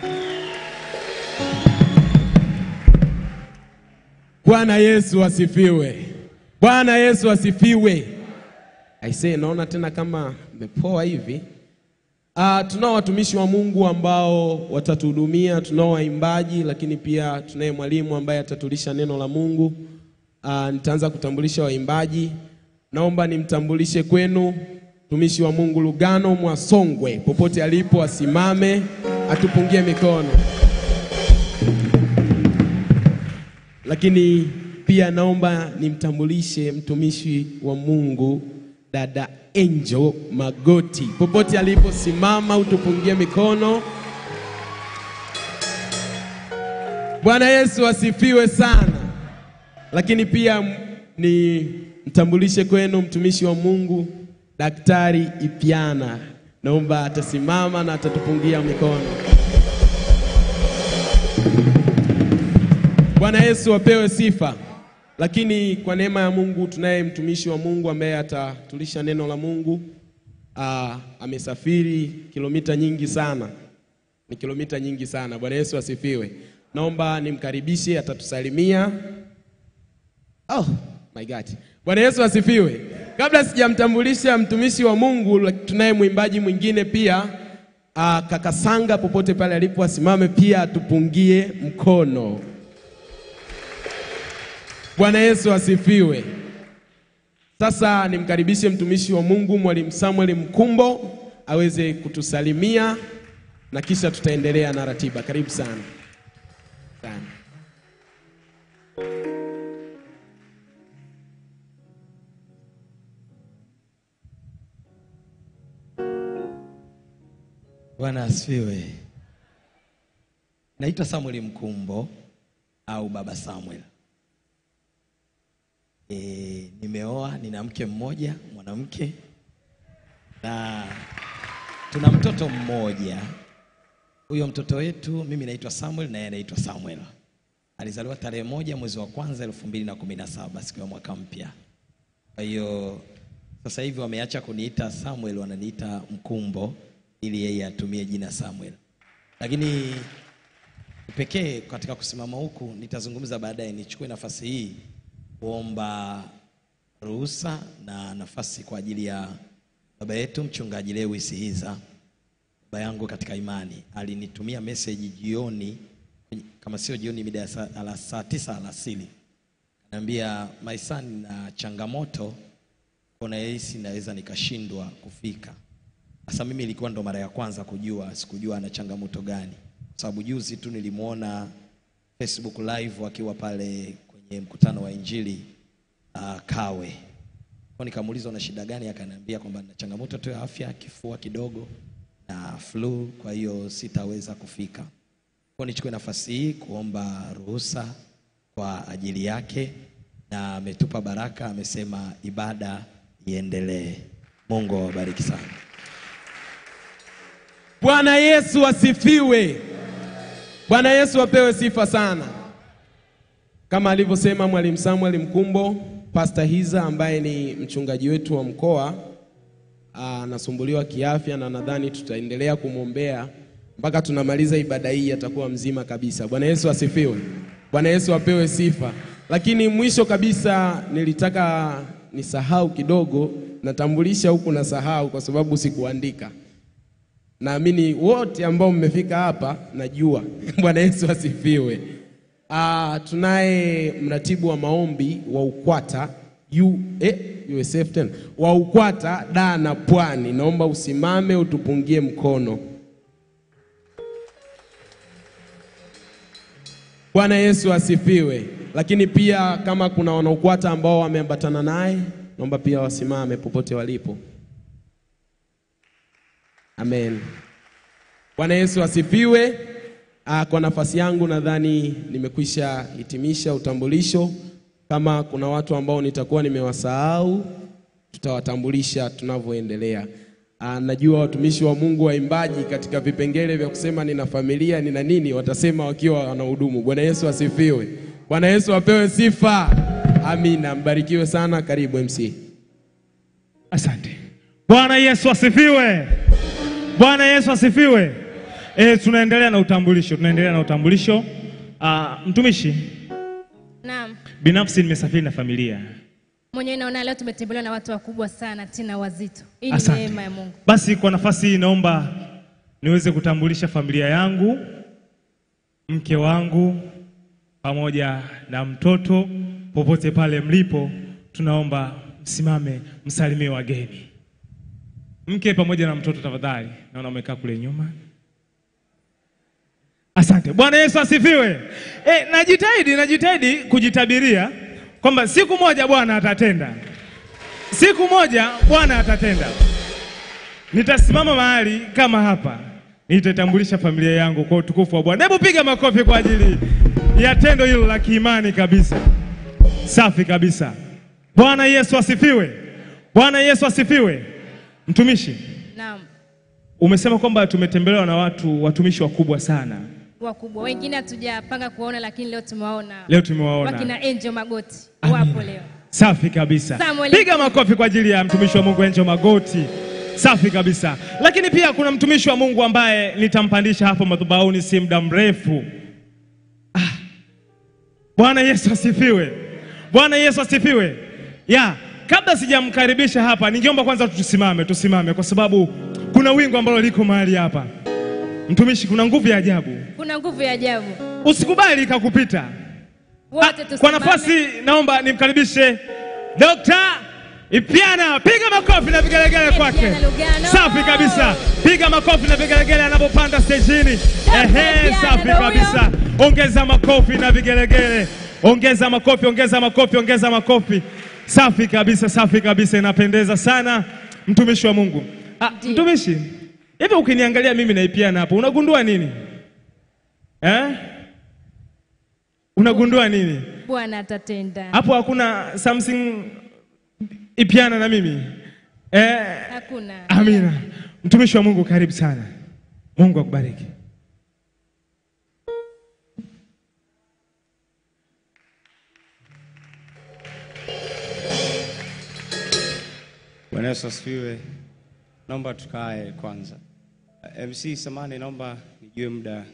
Speaker 6: Bwana Yesu asifiwe. Bwana Yesu asifiwe. Aisee, naona tena kama mepoa hivi. Uh, tunao watumishi wa Mungu ambao watatuhudumia, tunao waimbaji, lakini pia tunaye mwalimu ambaye atatulisha neno la Mungu. Uh, nitaanza kutambulisha waimbaji. Naomba nimtambulishe kwenu mtumishi wa Mungu Lugano Mwasongwe, popote alipo asimame. atupungie mikono. Lakini pia naomba nimtambulishe mtumishi wa Mungu dada Angel Magoti, popote aliposimama, utupungie mikono. Bwana Yesu asifiwe sana. Lakini pia m- ni mtambulishe kwenu mtumishi wa Mungu Daktari Ipiana, naomba atasimama na atatupungia mikono. Bwana Yesu apewe sifa. Lakini kwa neema ya Mungu tunaye mtumishi wa Mungu ambaye atatulisha neno la Mungu. Aa, amesafiri kilomita nyingi sana, ni kilomita nyingi sana. Bwana Yesu asifiwe. Naomba nimkaribishe, atatusalimia. Oh my God. Bwana Yesu asifiwe. Kabla sijamtambulisha mtumishi wa Mungu, la- tunaye mwimbaji mwingine pia uh, kaka Sanga, popote pale alipo asimame pia atupungie mkono. Bwana Yesu asifiwe. Sasa nimkaribishe mtumishi wa Mungu Mwalimu Samuel Mkumbo aweze kutusalimia na kisha tutaendelea na ratiba. Karibu sana. Sana.
Speaker 9: Bwana asifiwe. Naitwa Samuel Mkumbo au Baba Samuel. E, nimeoa, nina mke mmoja mwanamke na tuna mtoto mmoja. Huyo mtoto wetu mimi naitwa Samuel na yeye anaitwa Samuel. Alizaliwa tarehe moja mwezi wa kwanza elfu mbili na kumi na saba siku ya mwaka mpya. Kwa hiyo sasa hivi wameacha kuniita Samuel, wananiita Mkumbo ili yeye atumie jina Samuel. Lakini pekee katika kusimama huku nitazungumza baadaye, nichukue nafasi hii kuomba ruhusa na nafasi kwa ajili ya baba yetu mchungaji Lewis Hiza, baba yangu katika imani. Alinitumia message jioni, kama sio jioni, mida ya saa, ala, saa tisa alasiri, ananiambia my son, na changamoto kuna hisi naweza nikashindwa kufika. Sasa mimi ilikuwa ndo mara ya kwanza kujua, sikujua ana changamoto gani, kwa sababu juzi tu nilimwona Facebook live akiwa pale kwenye mkutano wa Injili uh, Kawe. Kwa nikamuuliza una shida gani, akaniambia kwamba na changamoto tu ya afya, kifua kidogo na flu, kwa hiyo sitaweza kufika. Kwa nichukue nafasi hii kuomba ruhusa kwa ajili yake, na ametupa baraka, amesema ibada iendelee. Mungu awabariki sana.
Speaker 6: Bwana Yesu asifiwe. Bwana Yesu apewe sifa sana. Kama alivyosema Mwalimu Samuel Mkumbo, Pastor Hiza ambaye ni mchungaji wetu wa mkoa ah, anasumbuliwa kiafya na nadhani tutaendelea kumwombea mpaka tunamaliza ibada hii, atakuwa mzima kabisa. Bwana Yesu asifiwe. Bwana Yesu apewe sifa. Lakini mwisho kabisa nilitaka nisahau kidogo, natambulisha huku nasahau kwa sababu sikuandika. Naamini wote ambao mmefika hapa najua. Bwana Yesu asifiwe. Ah, tunaye mratibu wa maombi wa UKWATA U, eh, USF tena wa UKWATA Dar na Pwani, naomba usimame utupungie mkono. Bwana Yesu asifiwe. Lakini pia kama kuna wanaukwata ambao wameambatana naye, naomba pia wasimame popote walipo. Amen. Bwana Yesu asifiwe. Ah, kwa nafasi yangu nadhani nimekwisha hitimisha utambulisho. Kama kuna watu ambao nitakuwa nimewasahau, tutawatambulisha tunavyoendelea. Ah, najua watumishi wa Mungu waimbaji katika vipengele vya kusema nina familia nina nini, watasema wakiwa wanahudumu. Bwana Yesu asifiwe. Bwana Yesu apewe sifa. Amina. Mbarikiwe sana. Karibu MC.
Speaker 2: Asante. Bwana Yesu asifiwe. Bwana Yesu asifiwe. E, tunaendelea na utambulisho, tunaendelea na utambulisho. Ah, mtumishi,
Speaker 3: Naam.
Speaker 2: binafsi nimesafiri na familia.
Speaker 3: Mwenyewe naona leo tumetembelewa na watu wakubwa sana tena wazito. Hii ni
Speaker 2: Asante.
Speaker 3: neema ya Mungu.
Speaker 2: Basi kwa nafasi hii naomba niweze kutambulisha familia yangu, mke wangu pamoja na mtoto. Popote pale mlipo, tunaomba msimame msalimie wageni. Mke pamoja na mtoto tafadhali, naona umekaa kule nyuma. Asante. Bwana Yesu asifiwe. E, najitahidi najitahidi kujitabiria kwamba siku moja Bwana atatenda, siku moja Bwana atatenda. Nitasimama mahali kama hapa, nitaitambulisha familia yangu kwa utukufu wa Bwana. Hebu piga makofi kwa ajili ya tendo hilo la kiimani kabisa. Safi kabisa. Bwana Yesu asifiwe. Bwana Yesu asifiwe. Mtumishi,
Speaker 3: Naam,
Speaker 2: umesema kwamba tumetembelewa na watu watumishi wakubwa sana.
Speaker 3: wakubwa wengine hatujapanga kuwaona, lakini leo tumewaona.
Speaker 2: Leo tumewaona.
Speaker 3: wakina Angel Magoti
Speaker 2: Amina.
Speaker 3: wapo leo.
Speaker 2: Safi kabisa.
Speaker 3: Samuel.
Speaker 2: Piga makofi kwa ajili ya mtumishi wa Mungu Angel Magoti. Safi kabisa. Lakini pia kuna mtumishi wa Mungu ambaye nitampandisha hapo madhabahuni si muda mrefu. Ah. Bwana Yesu asifiwe. Bwana Yesu asifiwe. Ya, kabla sijamkaribisha hapa, ningeomba kwanza tusimame, tusimame kwa sababu kuna wingu ambalo liko mahali hapa. Mtumishi, kuna nguvu ya ajabu.
Speaker 3: Kuna nguvu ya ajabu.
Speaker 2: Usikubali ikakupita.
Speaker 3: Wote
Speaker 2: Kwa
Speaker 3: tusimame.
Speaker 2: nafasi naomba nimkaribishe Dr. Ipiana. Piga makofi na vigelegele kwake.
Speaker 3: Ipiana Lugano.
Speaker 2: Safi kabisa. Piga makofi na vigelegele anapopanda stejini. Ehe,
Speaker 3: Ipiana
Speaker 2: safi
Speaker 3: ndo
Speaker 2: kabisa. Ongeza makofi na vigelegele. Ongeza makofi, ongeza makofi, ongeza makofi. Safi kabisa, safi kabisa, inapendeza sana. Mtumishi wa Mungu. Ah,
Speaker 3: Ndiyo.
Speaker 2: mtumishi, hivi ukiniangalia mimi na Ipiana hapo, unagundua nini? Eh? Unagundua nini?
Speaker 3: Bwana atatenda.
Speaker 2: Hapo hakuna something ipiana na mimi eh,
Speaker 3: Hakuna.
Speaker 2: amina. Mtumishi wa Mungu, karibu sana. Mungu akubariki.
Speaker 10: Bwana Yesu asifiwe. Naomba tukae kwanza. MC samani, naomba nijue muda.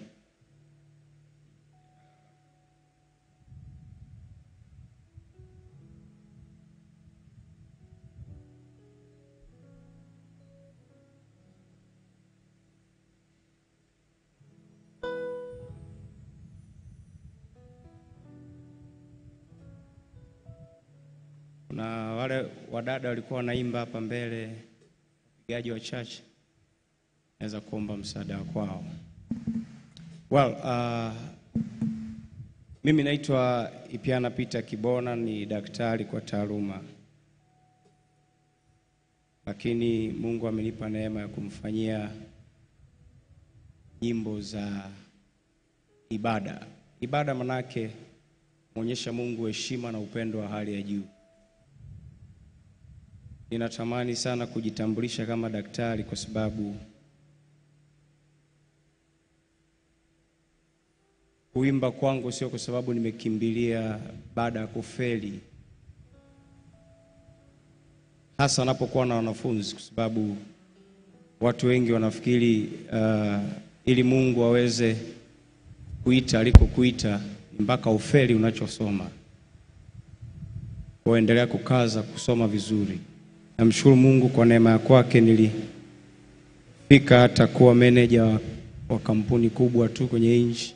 Speaker 10: Kuna wale wadada walikuwa wanaimba hapa mbele, wapigaji wachache, naweza kuomba msaada kwao. Well, uh, mimi naitwa Ipiana Peter Kibona, ni daktari kwa taaluma, lakini Mungu amenipa neema ya kumfanyia nyimbo za ibada. Ibada manake mwonyesha Mungu heshima na upendo wa hali ya juu. Ninatamani sana kujitambulisha kama daktari kwa sababu kuimba kwangu sio kwa sababu nimekimbilia baada ya kufeli, hasa napokuwa na wanafunzi, kwa sababu watu wengi wanafikiri uh, ili Mungu aweze kuita alikokuita ni mpaka ufeli unachosoma. Kwa endelea kukaza kusoma vizuri. Namshukuru Mungu kwa neema ya kwake nilifika hata kuwa meneja wa, wa kampuni kubwa tu kwenye nchi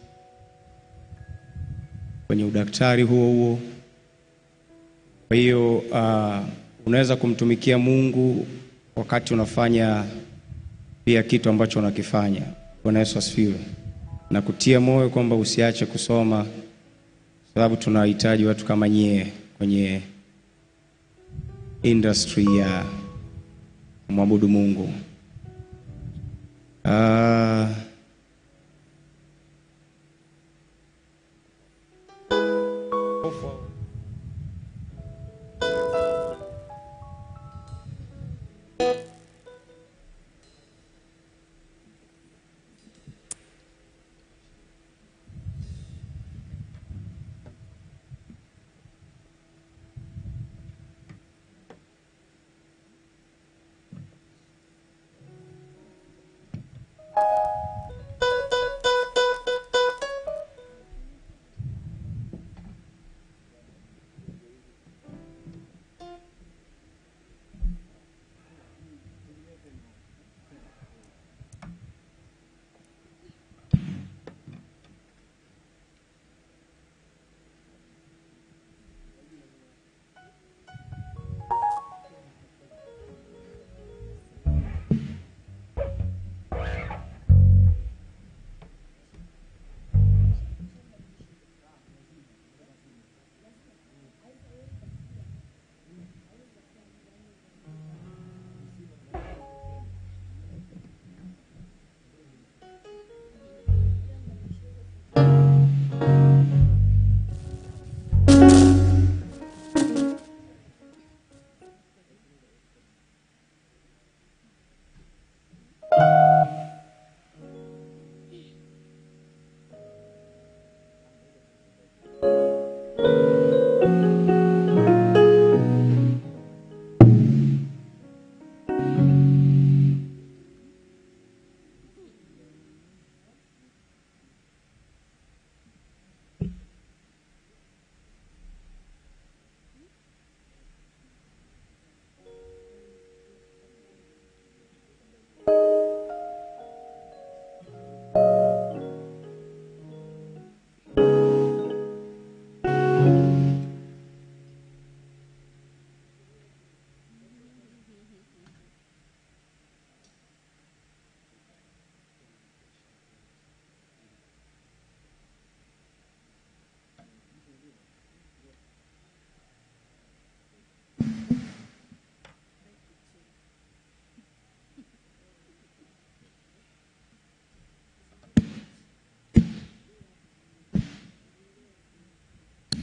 Speaker 10: kwenye udaktari huo huo. Kwa hiyo uh, unaweza kumtumikia Mungu wakati unafanya pia kitu ambacho unakifanya. Bwana Yesu asifiwe. Na kutia moyo kwamba usiache kusoma, sababu tunahitaji watu kama nyie kwenye industry ya kumwabudu Mungu. Uh,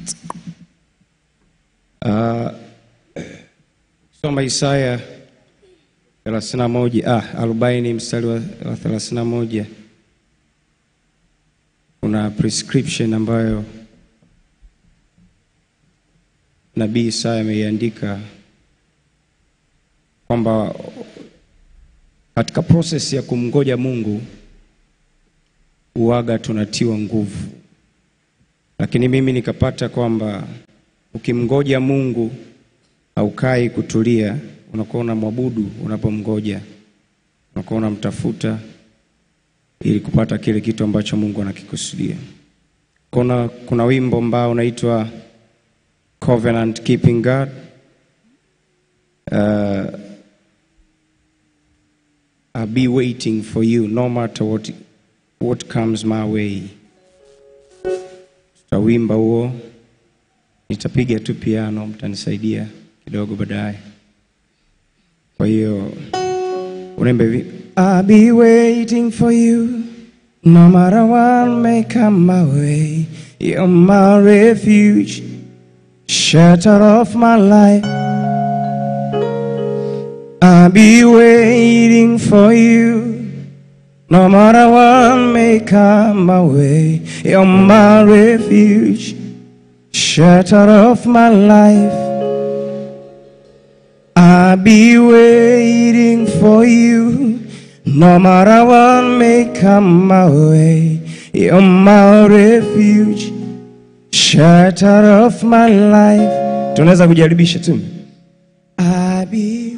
Speaker 10: Uh, soma Isaya 31 ah, 40 mstari wa, wa 31 kuna prescription ambayo nabii Isaya ameiandika kwamba katika process ya kumngoja Mungu uwaga tunatiwa nguvu, lakini mimi nikapata kwamba ukimngoja Mungu haukai kutulia, unakuwa unamwabudu unapomngoja, unakuwa unamtafuta ili kupata kile kitu ambacho Mungu anakikusudia. Kuna, kuna wimbo ambao unaitwa Covenant Keeping God. Uh, I'll be waiting for you no matter what, what comes my way. Tutawimba huo, nitapiga tu piano, mtanisaidia kidogo baadaye. Kwa hiyo unaimba hivi I'll be waiting for you no matter what may come my way. You're my refuge, shelter of my life. I'll be waiting for you. No matter what may come my way, you're my refuge, shelter of my life. I'll be waiting for you. No matter what may come my way, you're my refuge, shelter of my life. Tunaweza kujaribisha tu. I'll be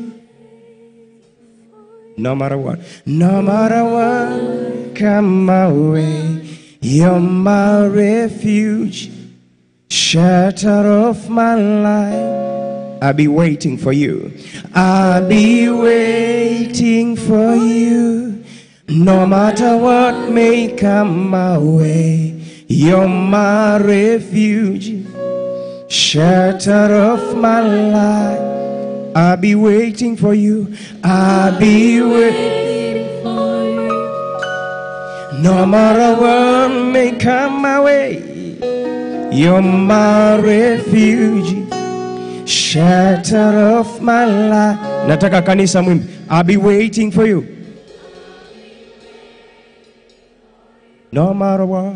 Speaker 10: no matter what, no matter what come my way, you're my refuge, shelter of my life. I'll be waiting for you. I'll be waiting for you. No matter what may come my way, you're my refuge, shelter of my life. I'll be waiting for you. I'll be waiting for you. No matter what may come my way, you're my refuge, shelter of my life. Nataka kanisa mwimbe. I'll be waiting for you. No matter what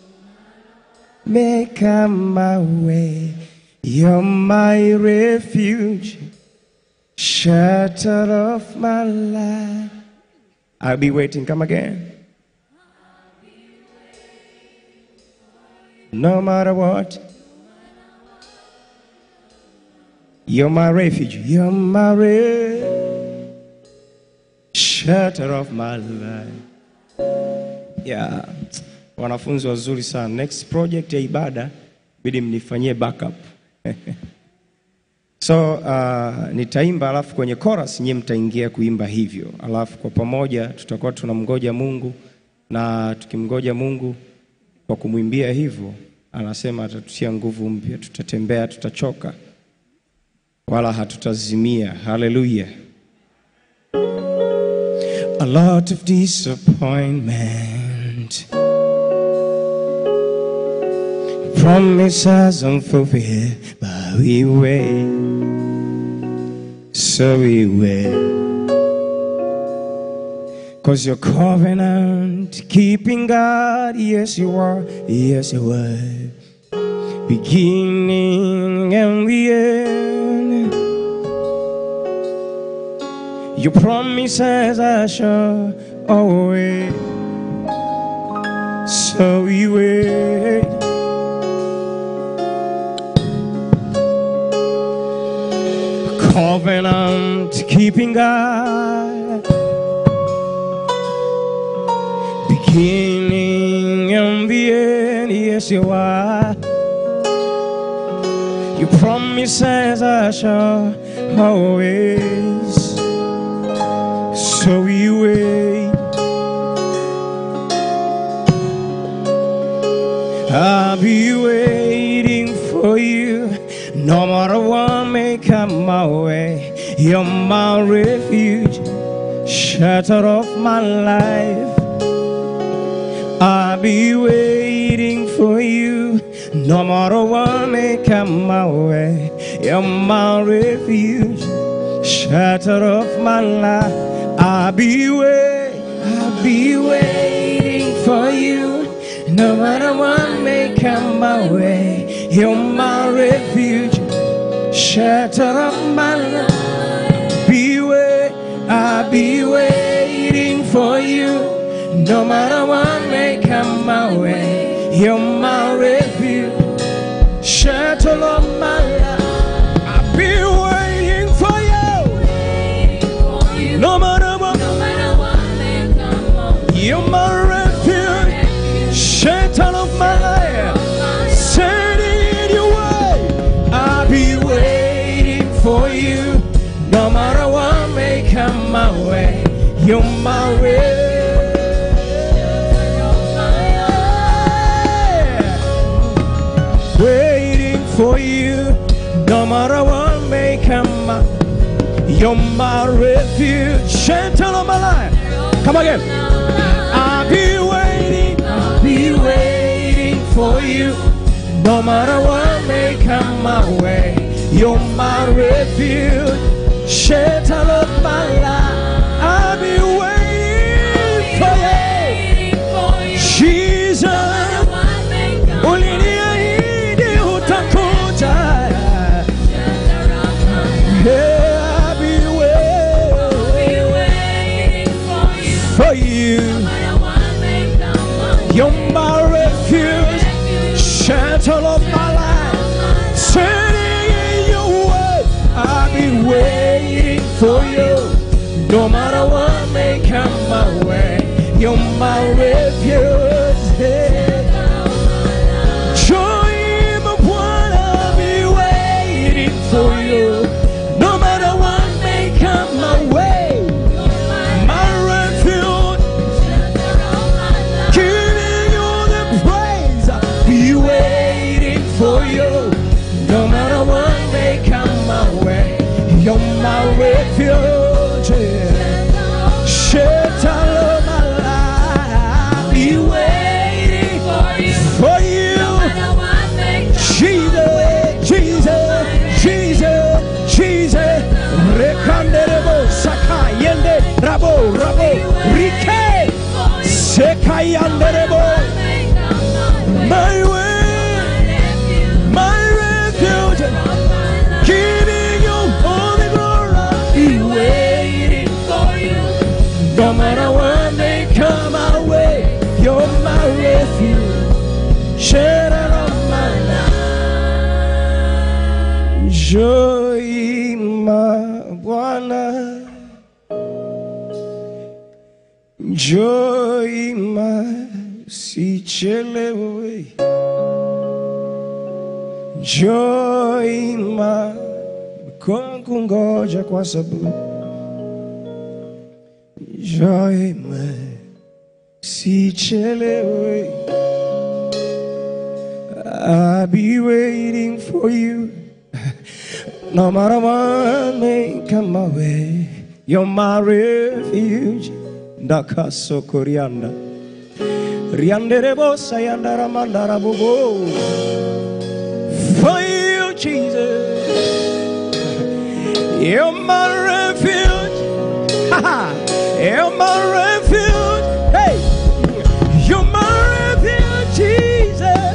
Speaker 10: may come my way, you're my refuge, shelter of my life. I'll be waiting. Come again. No matter what, you're my refuge. You're my re- shelter of my life. Yeah. Wanafunzi wazuri sana. Next project ya ibada bidi mnifanyie backup. So uh, nitaimba alafu kwenye chorus nyie mtaingia kuimba hivyo, alafu kwa pamoja tutakuwa tunamgoja Mungu, na tukimgoja Mungu kwa kumwimbia hivyo, anasema atatutia nguvu mpya, tutatembea, tutachoka wala hatutazimia. Haleluya! A lot of disappointment, promises unfulfilled, but we wait, so we wait. Cause you're covenant keeping God, yes you are, yes you are. Beginning and the end. Your promises are sure always. So we wait. Covenant keeping God. Beginning and the end, yes you are. Your promises are sure always. So we wait. I'll be waiting for you. No matter what may come my way, you're my refuge, shelter of my life. I'll be waiting for you.
Speaker 11: No matter what may come my way, you're my refuge, shelter of my life. I'll be wait, I'll be waiting for you. No matter what may come my way, you're my refuge, shelter of my life. Be wait, I'll be waiting for you. No matter what may come my way, you're my refuge, shelter of my life. I'll be waiting for you. No matter what, you're my refuge, shelter of my life. Standing in your way, I'll be waiting for you. No matter what may come my way, you're my refuge. waiting for you. No matter what may come, you're my refuge, shelter of my life. Come again. I'll be waiting, I'll be waiting for you. No matter what may come my way, you're my refuge, shelter of my life. I'll be waiting for you, Jesus. Uliniahidi utakuja. Yeah, I'll be waiting for you. You're my refuge, shelter of my life. Standing in your way, I'll be waiting for you. No matter what may come my way, you're my refuge. Yeah. Joy, my one, I'll be waiting for you. No matter what may come my way, my refuge, giving you the praise. I'll be waiting for you. No matter what may come my way, you're my refuge. yeah. Shelter of my life. I'll be waiting for you. Jesus, Jesus, Jesus, Jesus. Rekanderebo sakayende rabo rabo rike sekayanderebo. My way, my refuge, giving you all the glory. Be waiting for you. No matter what may come our way, you're my refuge, shelter of my life. Joy, my Bwana, joy, my sichelewe, joy, my kungoja kwa sababu joy, my sichelewe. I'll be waiting for you. No matter what may come my way, you're my refuge. Ndakaso korianda. Rianderebo sayandara mandara bobo. For you, Jesus. You're my refuge. Ha ha. You're my refuge. Hey. You're my refuge, Jesus.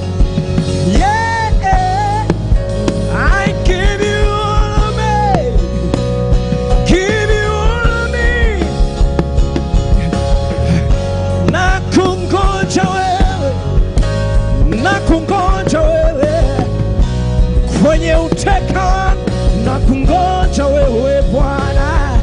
Speaker 11: Yeah. I give you all of me. Give you all of me. Na kungoja wewe. Na kungoja wewe. Kwenye uteka na kungoja wewe Bwana.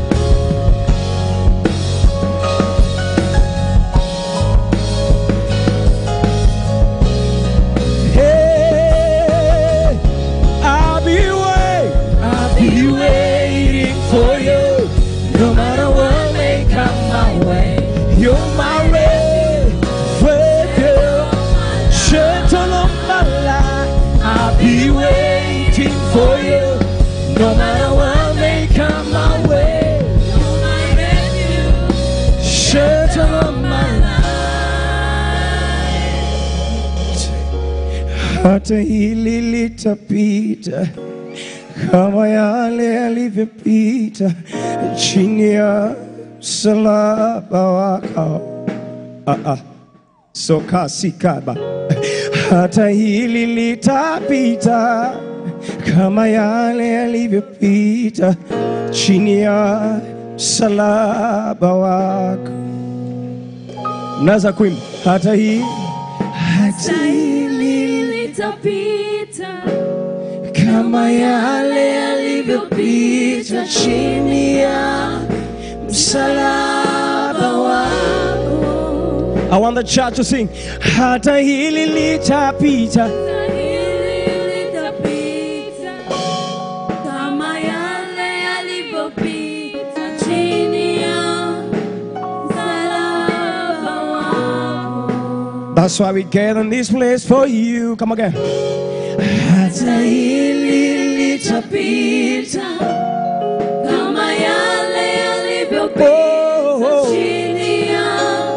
Speaker 11: Hey, I'll be waiting, I'll be waiting for you. No matter what may come my way, you're my refuge, shelter of my life. I'll be waiting for you. No matter what may come my way, you're my refuge, shelter of my life. hata hili litapita kama yale yalivyopita chini ya msalaba wako. Ah, ah. Soka sikaba, hata hili litapita kama yale yalivyopita chini ya msalaba wako. Naweza kuimba hata hii
Speaker 5: Hata hili litapita kama yale yalivyopita chini ya msalaba wako.
Speaker 11: I want the church to sing. Hata hili litapita
Speaker 5: Hata hili litapita kama yale yalivyopita chini ya msalaba wako.
Speaker 11: That's why we get in this place for you. Come again.
Speaker 5: Hata hili litapita kama yale yalivyopita chini ya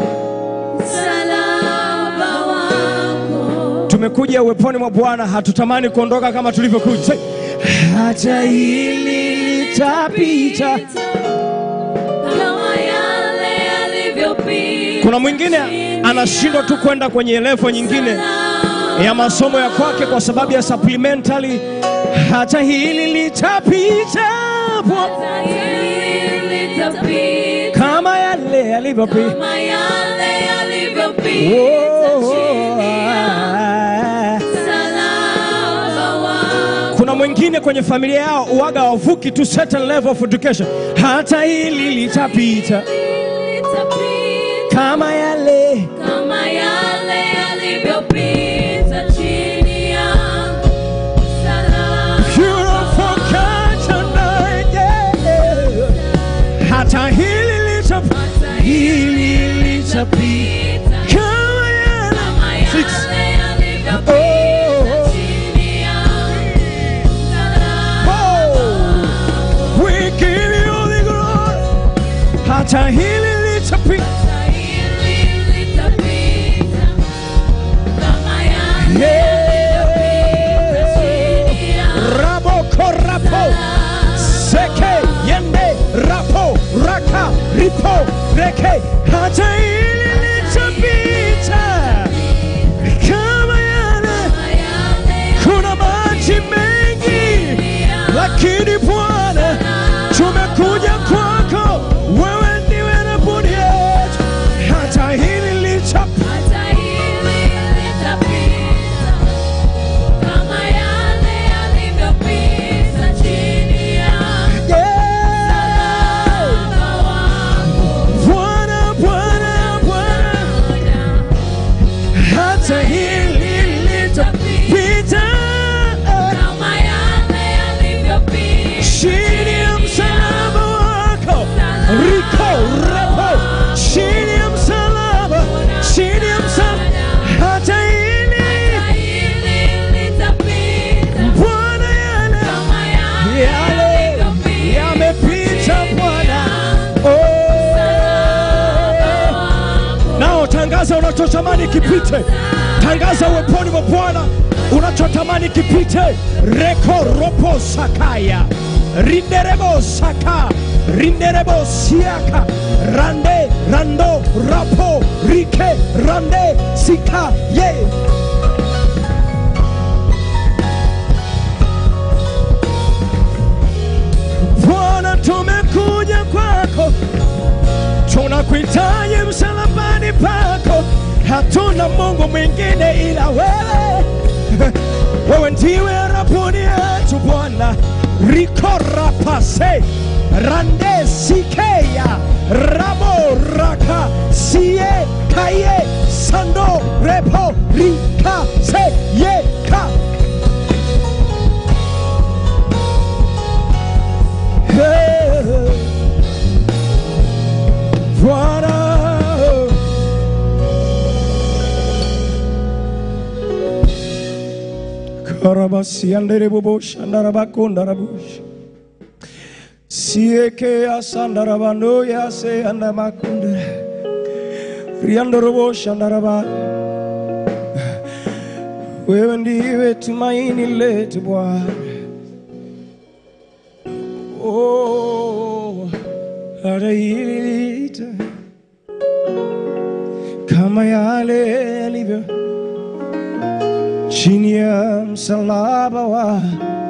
Speaker 5: msalaba wako.
Speaker 11: Tumekuja uweponi mwa Bwana, hatutamani kuondoka kama tulivyokuja. Say, Hata hili litapita.
Speaker 5: Kama yale yalivyopita
Speaker 11: Kuna mwingine anashindwa tu kwenda kwenye level nyingine ya masomo ya kwake kwa sababu ya supplementary. Hata hili litapita Bwana.
Speaker 5: Hata hili litapita
Speaker 11: kama yale yalivyopita.
Speaker 5: kama yale yalivyopita
Speaker 11: Oh,
Speaker 5: chini ya
Speaker 11: ah.
Speaker 5: msalaba wako.
Speaker 11: Kuna mwingine kwenye familia yao uwaga wavuki tu certain level of education. Hata hili litapita
Speaker 5: Litapita
Speaker 11: kama yale
Speaker 5: kama yale yalivyopita chini ya msalaba
Speaker 11: You don't forget tonight, yeah. Hata hili litapita
Speaker 5: Hata hili litapita
Speaker 11: kama yale
Speaker 5: kama yale yalivyopita chini ya msalaba
Speaker 11: Oh, we give you the glory. Hata hili litapita
Speaker 5: Hata hili litapita kama yale yalivyopita chini ya
Speaker 11: Rabo korapo seke yende rapo raka ripo reke hata hili litapita kama yale kuna maji mengi lakini Bwana tumekuja kwako wewe ndiwe rabuni yetu hata hili litapita
Speaker 5: Hata hili litapita kama yale yalivyopita chini ya msalaba wako.
Speaker 11: Bwana Bwana Bwana hata hili litapita
Speaker 5: Kama yale yalivyopita
Speaker 11: chini ya msalaba wako riko repo chini ya msalaba chini ya msalaba hata hili
Speaker 5: Hata hili litapita
Speaker 11: Bwana yale
Speaker 5: kama yale
Speaker 11: yale
Speaker 5: yalivyopita
Speaker 11: yamepita Bwana oh. Nao tangaza unachotamani kipite, tangaza uweponi mwa Bwana unachotamani kipite. Reko ropo sakaya rinderebo saka rinderebo siaka rande rando rapo rike rande sika ye Bwana tumekuja kwako tunakuhitaji msalabani pako, hatuna Mungu mwingine ila wewe. Wewe ndiwe rabuni yetu Bwana, rikorapase rande sikeya rabo raka sie kaye sando repo rika se ye ka Hey. Bwana karabasi andere bobosha ndarabakunda rabosha sieke asandarabando yase andamakunda riandorobosha ndaraba wewe ndiwe tumaini letu Bwana. Oh, ataita kama yale yalivyo chini ya msalaba wa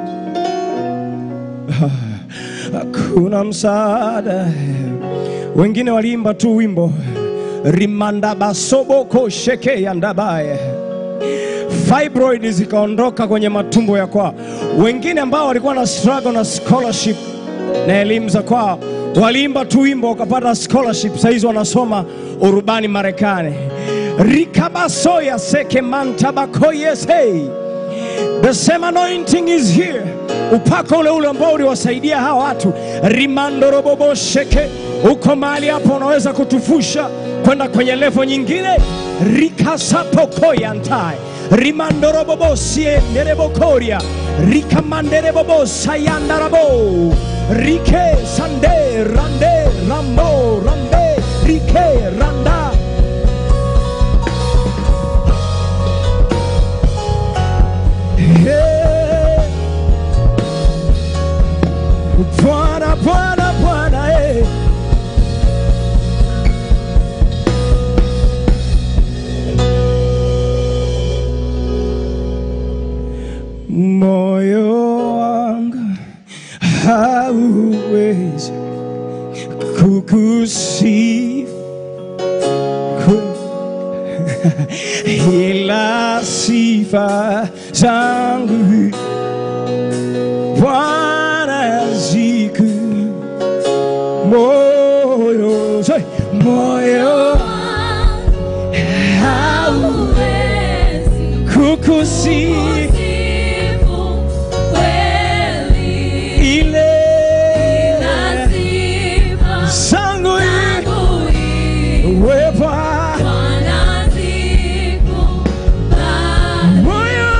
Speaker 11: hakuna msaada. Wengine waliimba tu wimbo rimandabasoboko sheke yandabaye fibroid zikaondoka kwenye matumbo ya kwao. Wengine ambao walikuwa na struggle na scholarship na elimu za kwao waliimba tu wimbo wakapata scholarship, saizi wanasoma urubani Marekani. rikabasoya seke mantabakoyesei The same anointing is here. Upako ule ule ambao uliwasaidia hawa watu rimandorobobo sheke, uko mahali hapo, unaweza kutufusha kwenda kwenye levo nyingine. rikasapokoyantai rimandorobobo sienderebokoria rikamanderebobo sayandarabo rike sande rande rambo rande rike randa Hey. Bwana, Bwana, Bwana, eh. Moyo wangu hauwezi kukusifu ila sifa zangu Bwana ziku moyo say, moyo kukusifu ile zangu wepa moyo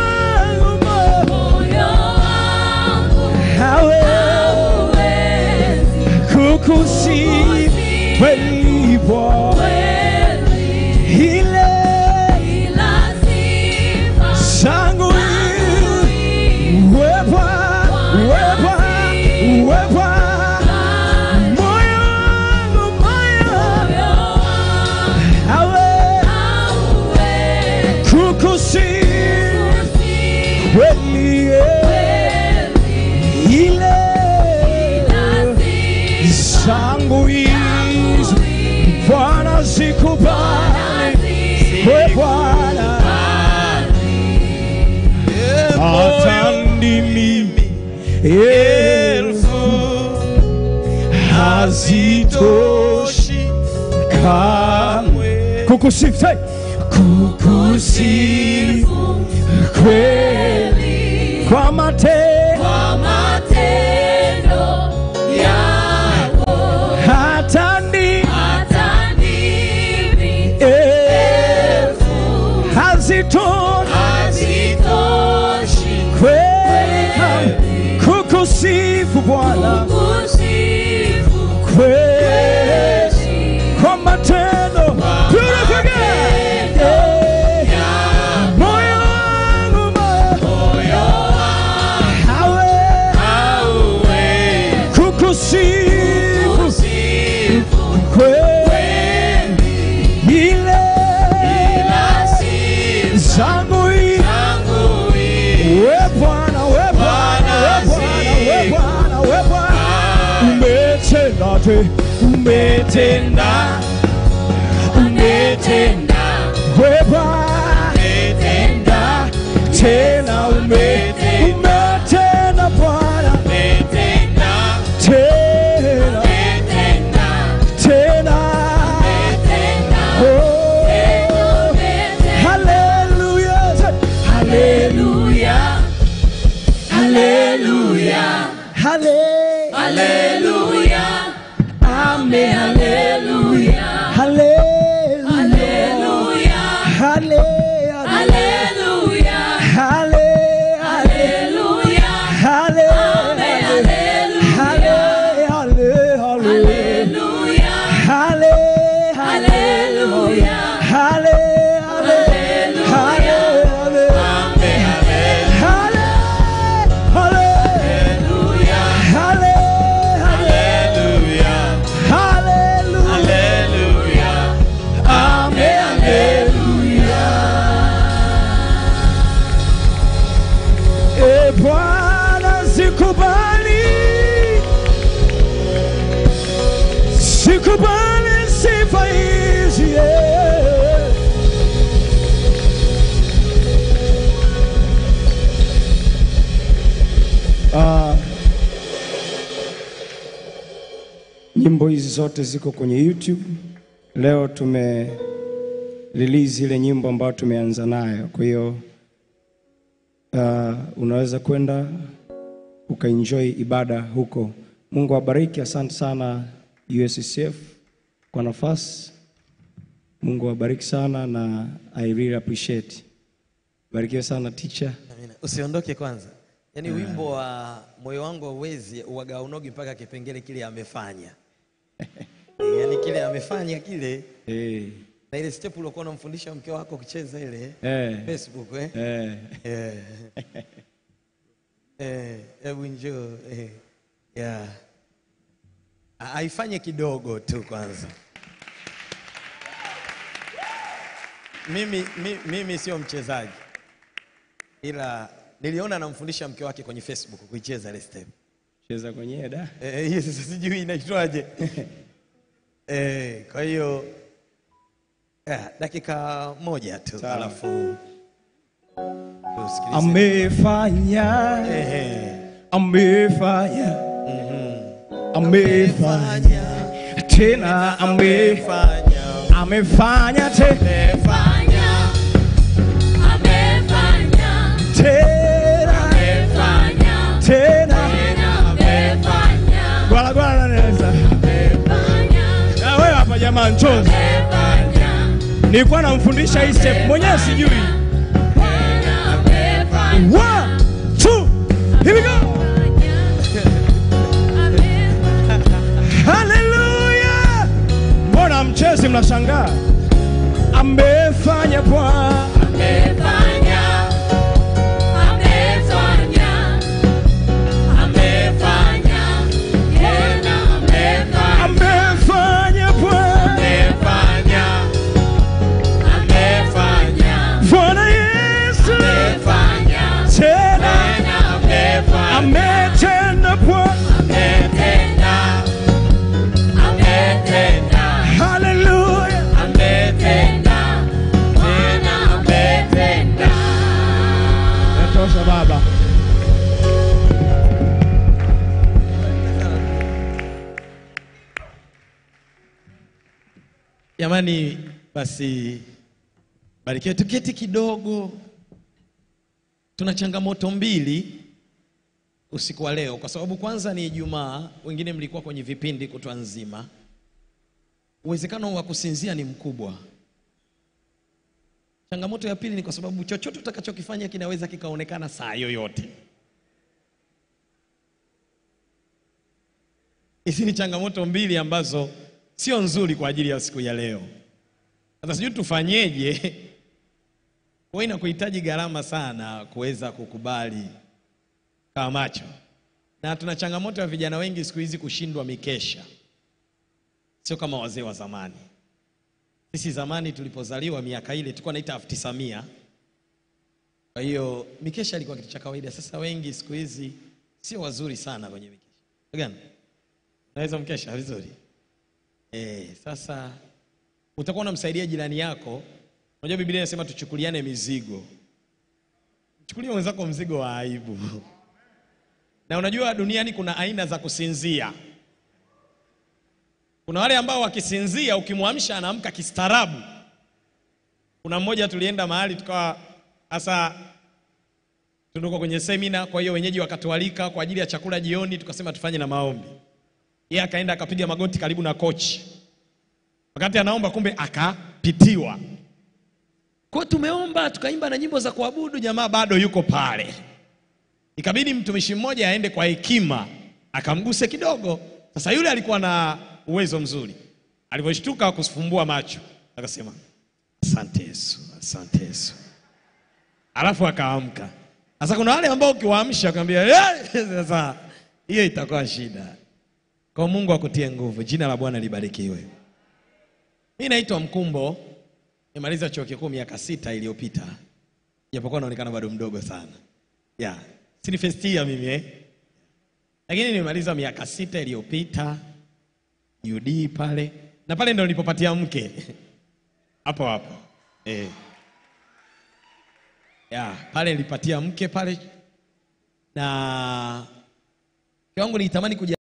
Speaker 11: wangu hawe kukusifu kweli Bwana ile zangu wepa wepa wepa moyo wangu moyo hawe kukusifu kweli ile zangu hizo Bwana zikubali we Bwana hata ndimi elfu hazitoshi kamwe kukusifu say, kukusifu kweli kwa matendo hata ndimi elfu hazitoshi kweli kamwe kukusifu Bwana kweli kwa matendo Beautiful girl. Yeah. Moyo wangu, moyo hawe kukusifu kweli ile zangu hii we Bwana we Bwana we Bwana we Bwana we Bwana umetenda te umetenda umetenda we Bwana umetenda tena umetenda umetenda Bwana umetenda tena tena oh hallelujah hallelujah hallelujah hallelujah amen hallelujah hallelujah hallelujah Hallelujah. sikubali, sikubali sifa hizi yeah. Ah, nyimbo hizi zote ziko kwenye YouTube. Leo tume release ile nyimbo ambayo tumeanza nayo, kwa hiyo uh, unaweza kwenda ukaenjoy ibada huko. Mungu awabariki. Asante sana USCF kwa nafasi. Mungu awabariki sana na I really appreciate. Barikiwe sana teacher.
Speaker 9: Amina. Usiondoke kwanza. Yaani wimbo wa moyo wangu hauwezi uwaga unogi mpaka kipengele kile amefanya. yaani kile amefanya kile
Speaker 11: Eh.
Speaker 9: na ile step uliokuwa unamfundisha mke wako kucheza ile
Speaker 11: Eh.
Speaker 9: Facebook eh.
Speaker 11: Eh.
Speaker 9: Eh. Eh, hebu njoo eh. Yeah. A- Aifanye kidogo tu kwanza. Mimi, mi, mimi sio mchezaji ila niliona anamfundisha mke wake kwenye Facebook kuicheza ile step.
Speaker 11: Cheza kwenyewe da.
Speaker 9: Eh, hiyo sasa sijui inaitwaje. eh, kwa hiyo eh, dakika moja tu alafu tusikilize.
Speaker 11: Amefanya,
Speaker 9: Ehe.
Speaker 11: amefanya, amefanya tena, ame amefanya te- tena tena, gwala gwala naweza Na wewe hapa jamaa, njoo. Nilikuwa namfundisha hii step mwenyewe sijui. One, two, here we go. Haleluya! Mbona mchezi mnashangaa? Amefanya Bwana. Amefanya Bwana. Bwana Yesu. Tena. Ametenda Bwana. Haleluya. Natosha baba.
Speaker 9: Jamani, basi barikiwe, tuketi kidogo. Tuna changamoto mbili usiku wa leo, kwa sababu kwanza ni Ijumaa, wengine mlikuwa kwenye vipindi kutwa nzima. Uwezekano wa kusinzia ni mkubwa. Changamoto ya pili ni kwa sababu chochote utakachokifanya kinaweza kikaonekana saa yoyote. Hizi ni changamoto mbili ambazo sio nzuri kwa ajili ya siku ya leo. Sasa sijui tufanyeje, kwa inakuhitaji gharama sana kuweza kukubali kama macho, na tuna changamoto ya vijana wengi siku hizi kushindwa mikesha, sio kama wazee wa zamani. Sisi zamani tulipozaliwa miaka ile tulikuwa naita elfu tisa mia. Kwa hiyo mikesha ilikuwa kitu cha kawaida. Sasa wengi siku hizi sio wazuri sana kwenye mikesha. Gani? Naweza mkesha vizuri. Eh, sasa utakuwa unamsaidia jirani yako. Unajua Biblia inasema tuchukuliane mizigo. Chukulia mwenzako mzigo wa aibu. Na unajua duniani kuna aina za kusinzia. Kuna wale ambao wakisinzia ukimwamsha anaamka kistaarabu. Kuna mmoja tulienda mahali tukawa hasa tunduko kwenye semina, kwa hiyo wenyeji wakatualika kwa ajili ya chakula jioni, tukasema tufanye na maombi. Yeye akaenda akapiga magoti karibu na kochi, wakati anaomba, kumbe akapitiwa. Kwa hiyo tumeomba tukaimba na nyimbo za kuabudu, jamaa bado yuko pale. Ikabidi mtumishi mmoja aende kwa hekima akamguse kidogo. Sasa yule alikuwa na uwezo mzuri, alivyoshtuka kufumbua macho akasema, asante Yesu, asante Yesu, alafu akaamka. Sasa kuna wale ambao ukiwaamsha akamwambia "Eh!" sasa hiyo itakuwa shida. Kwa Mungu akutie nguvu, jina la Bwana libarikiwe. Mimi naitwa Mkumbo, nimaliza chuo kikuu miaka sita iliyopita, japokuwa naonekana bado mdogo sana. Yeah. Si ni first year mimi eh? lakini nimemaliza miaka sita iliyopita UD pale, na pale ndo nilipopatia mke hapo hapo eh. ya pale nilipatia mke pale, na mke wangu nilitamani kuja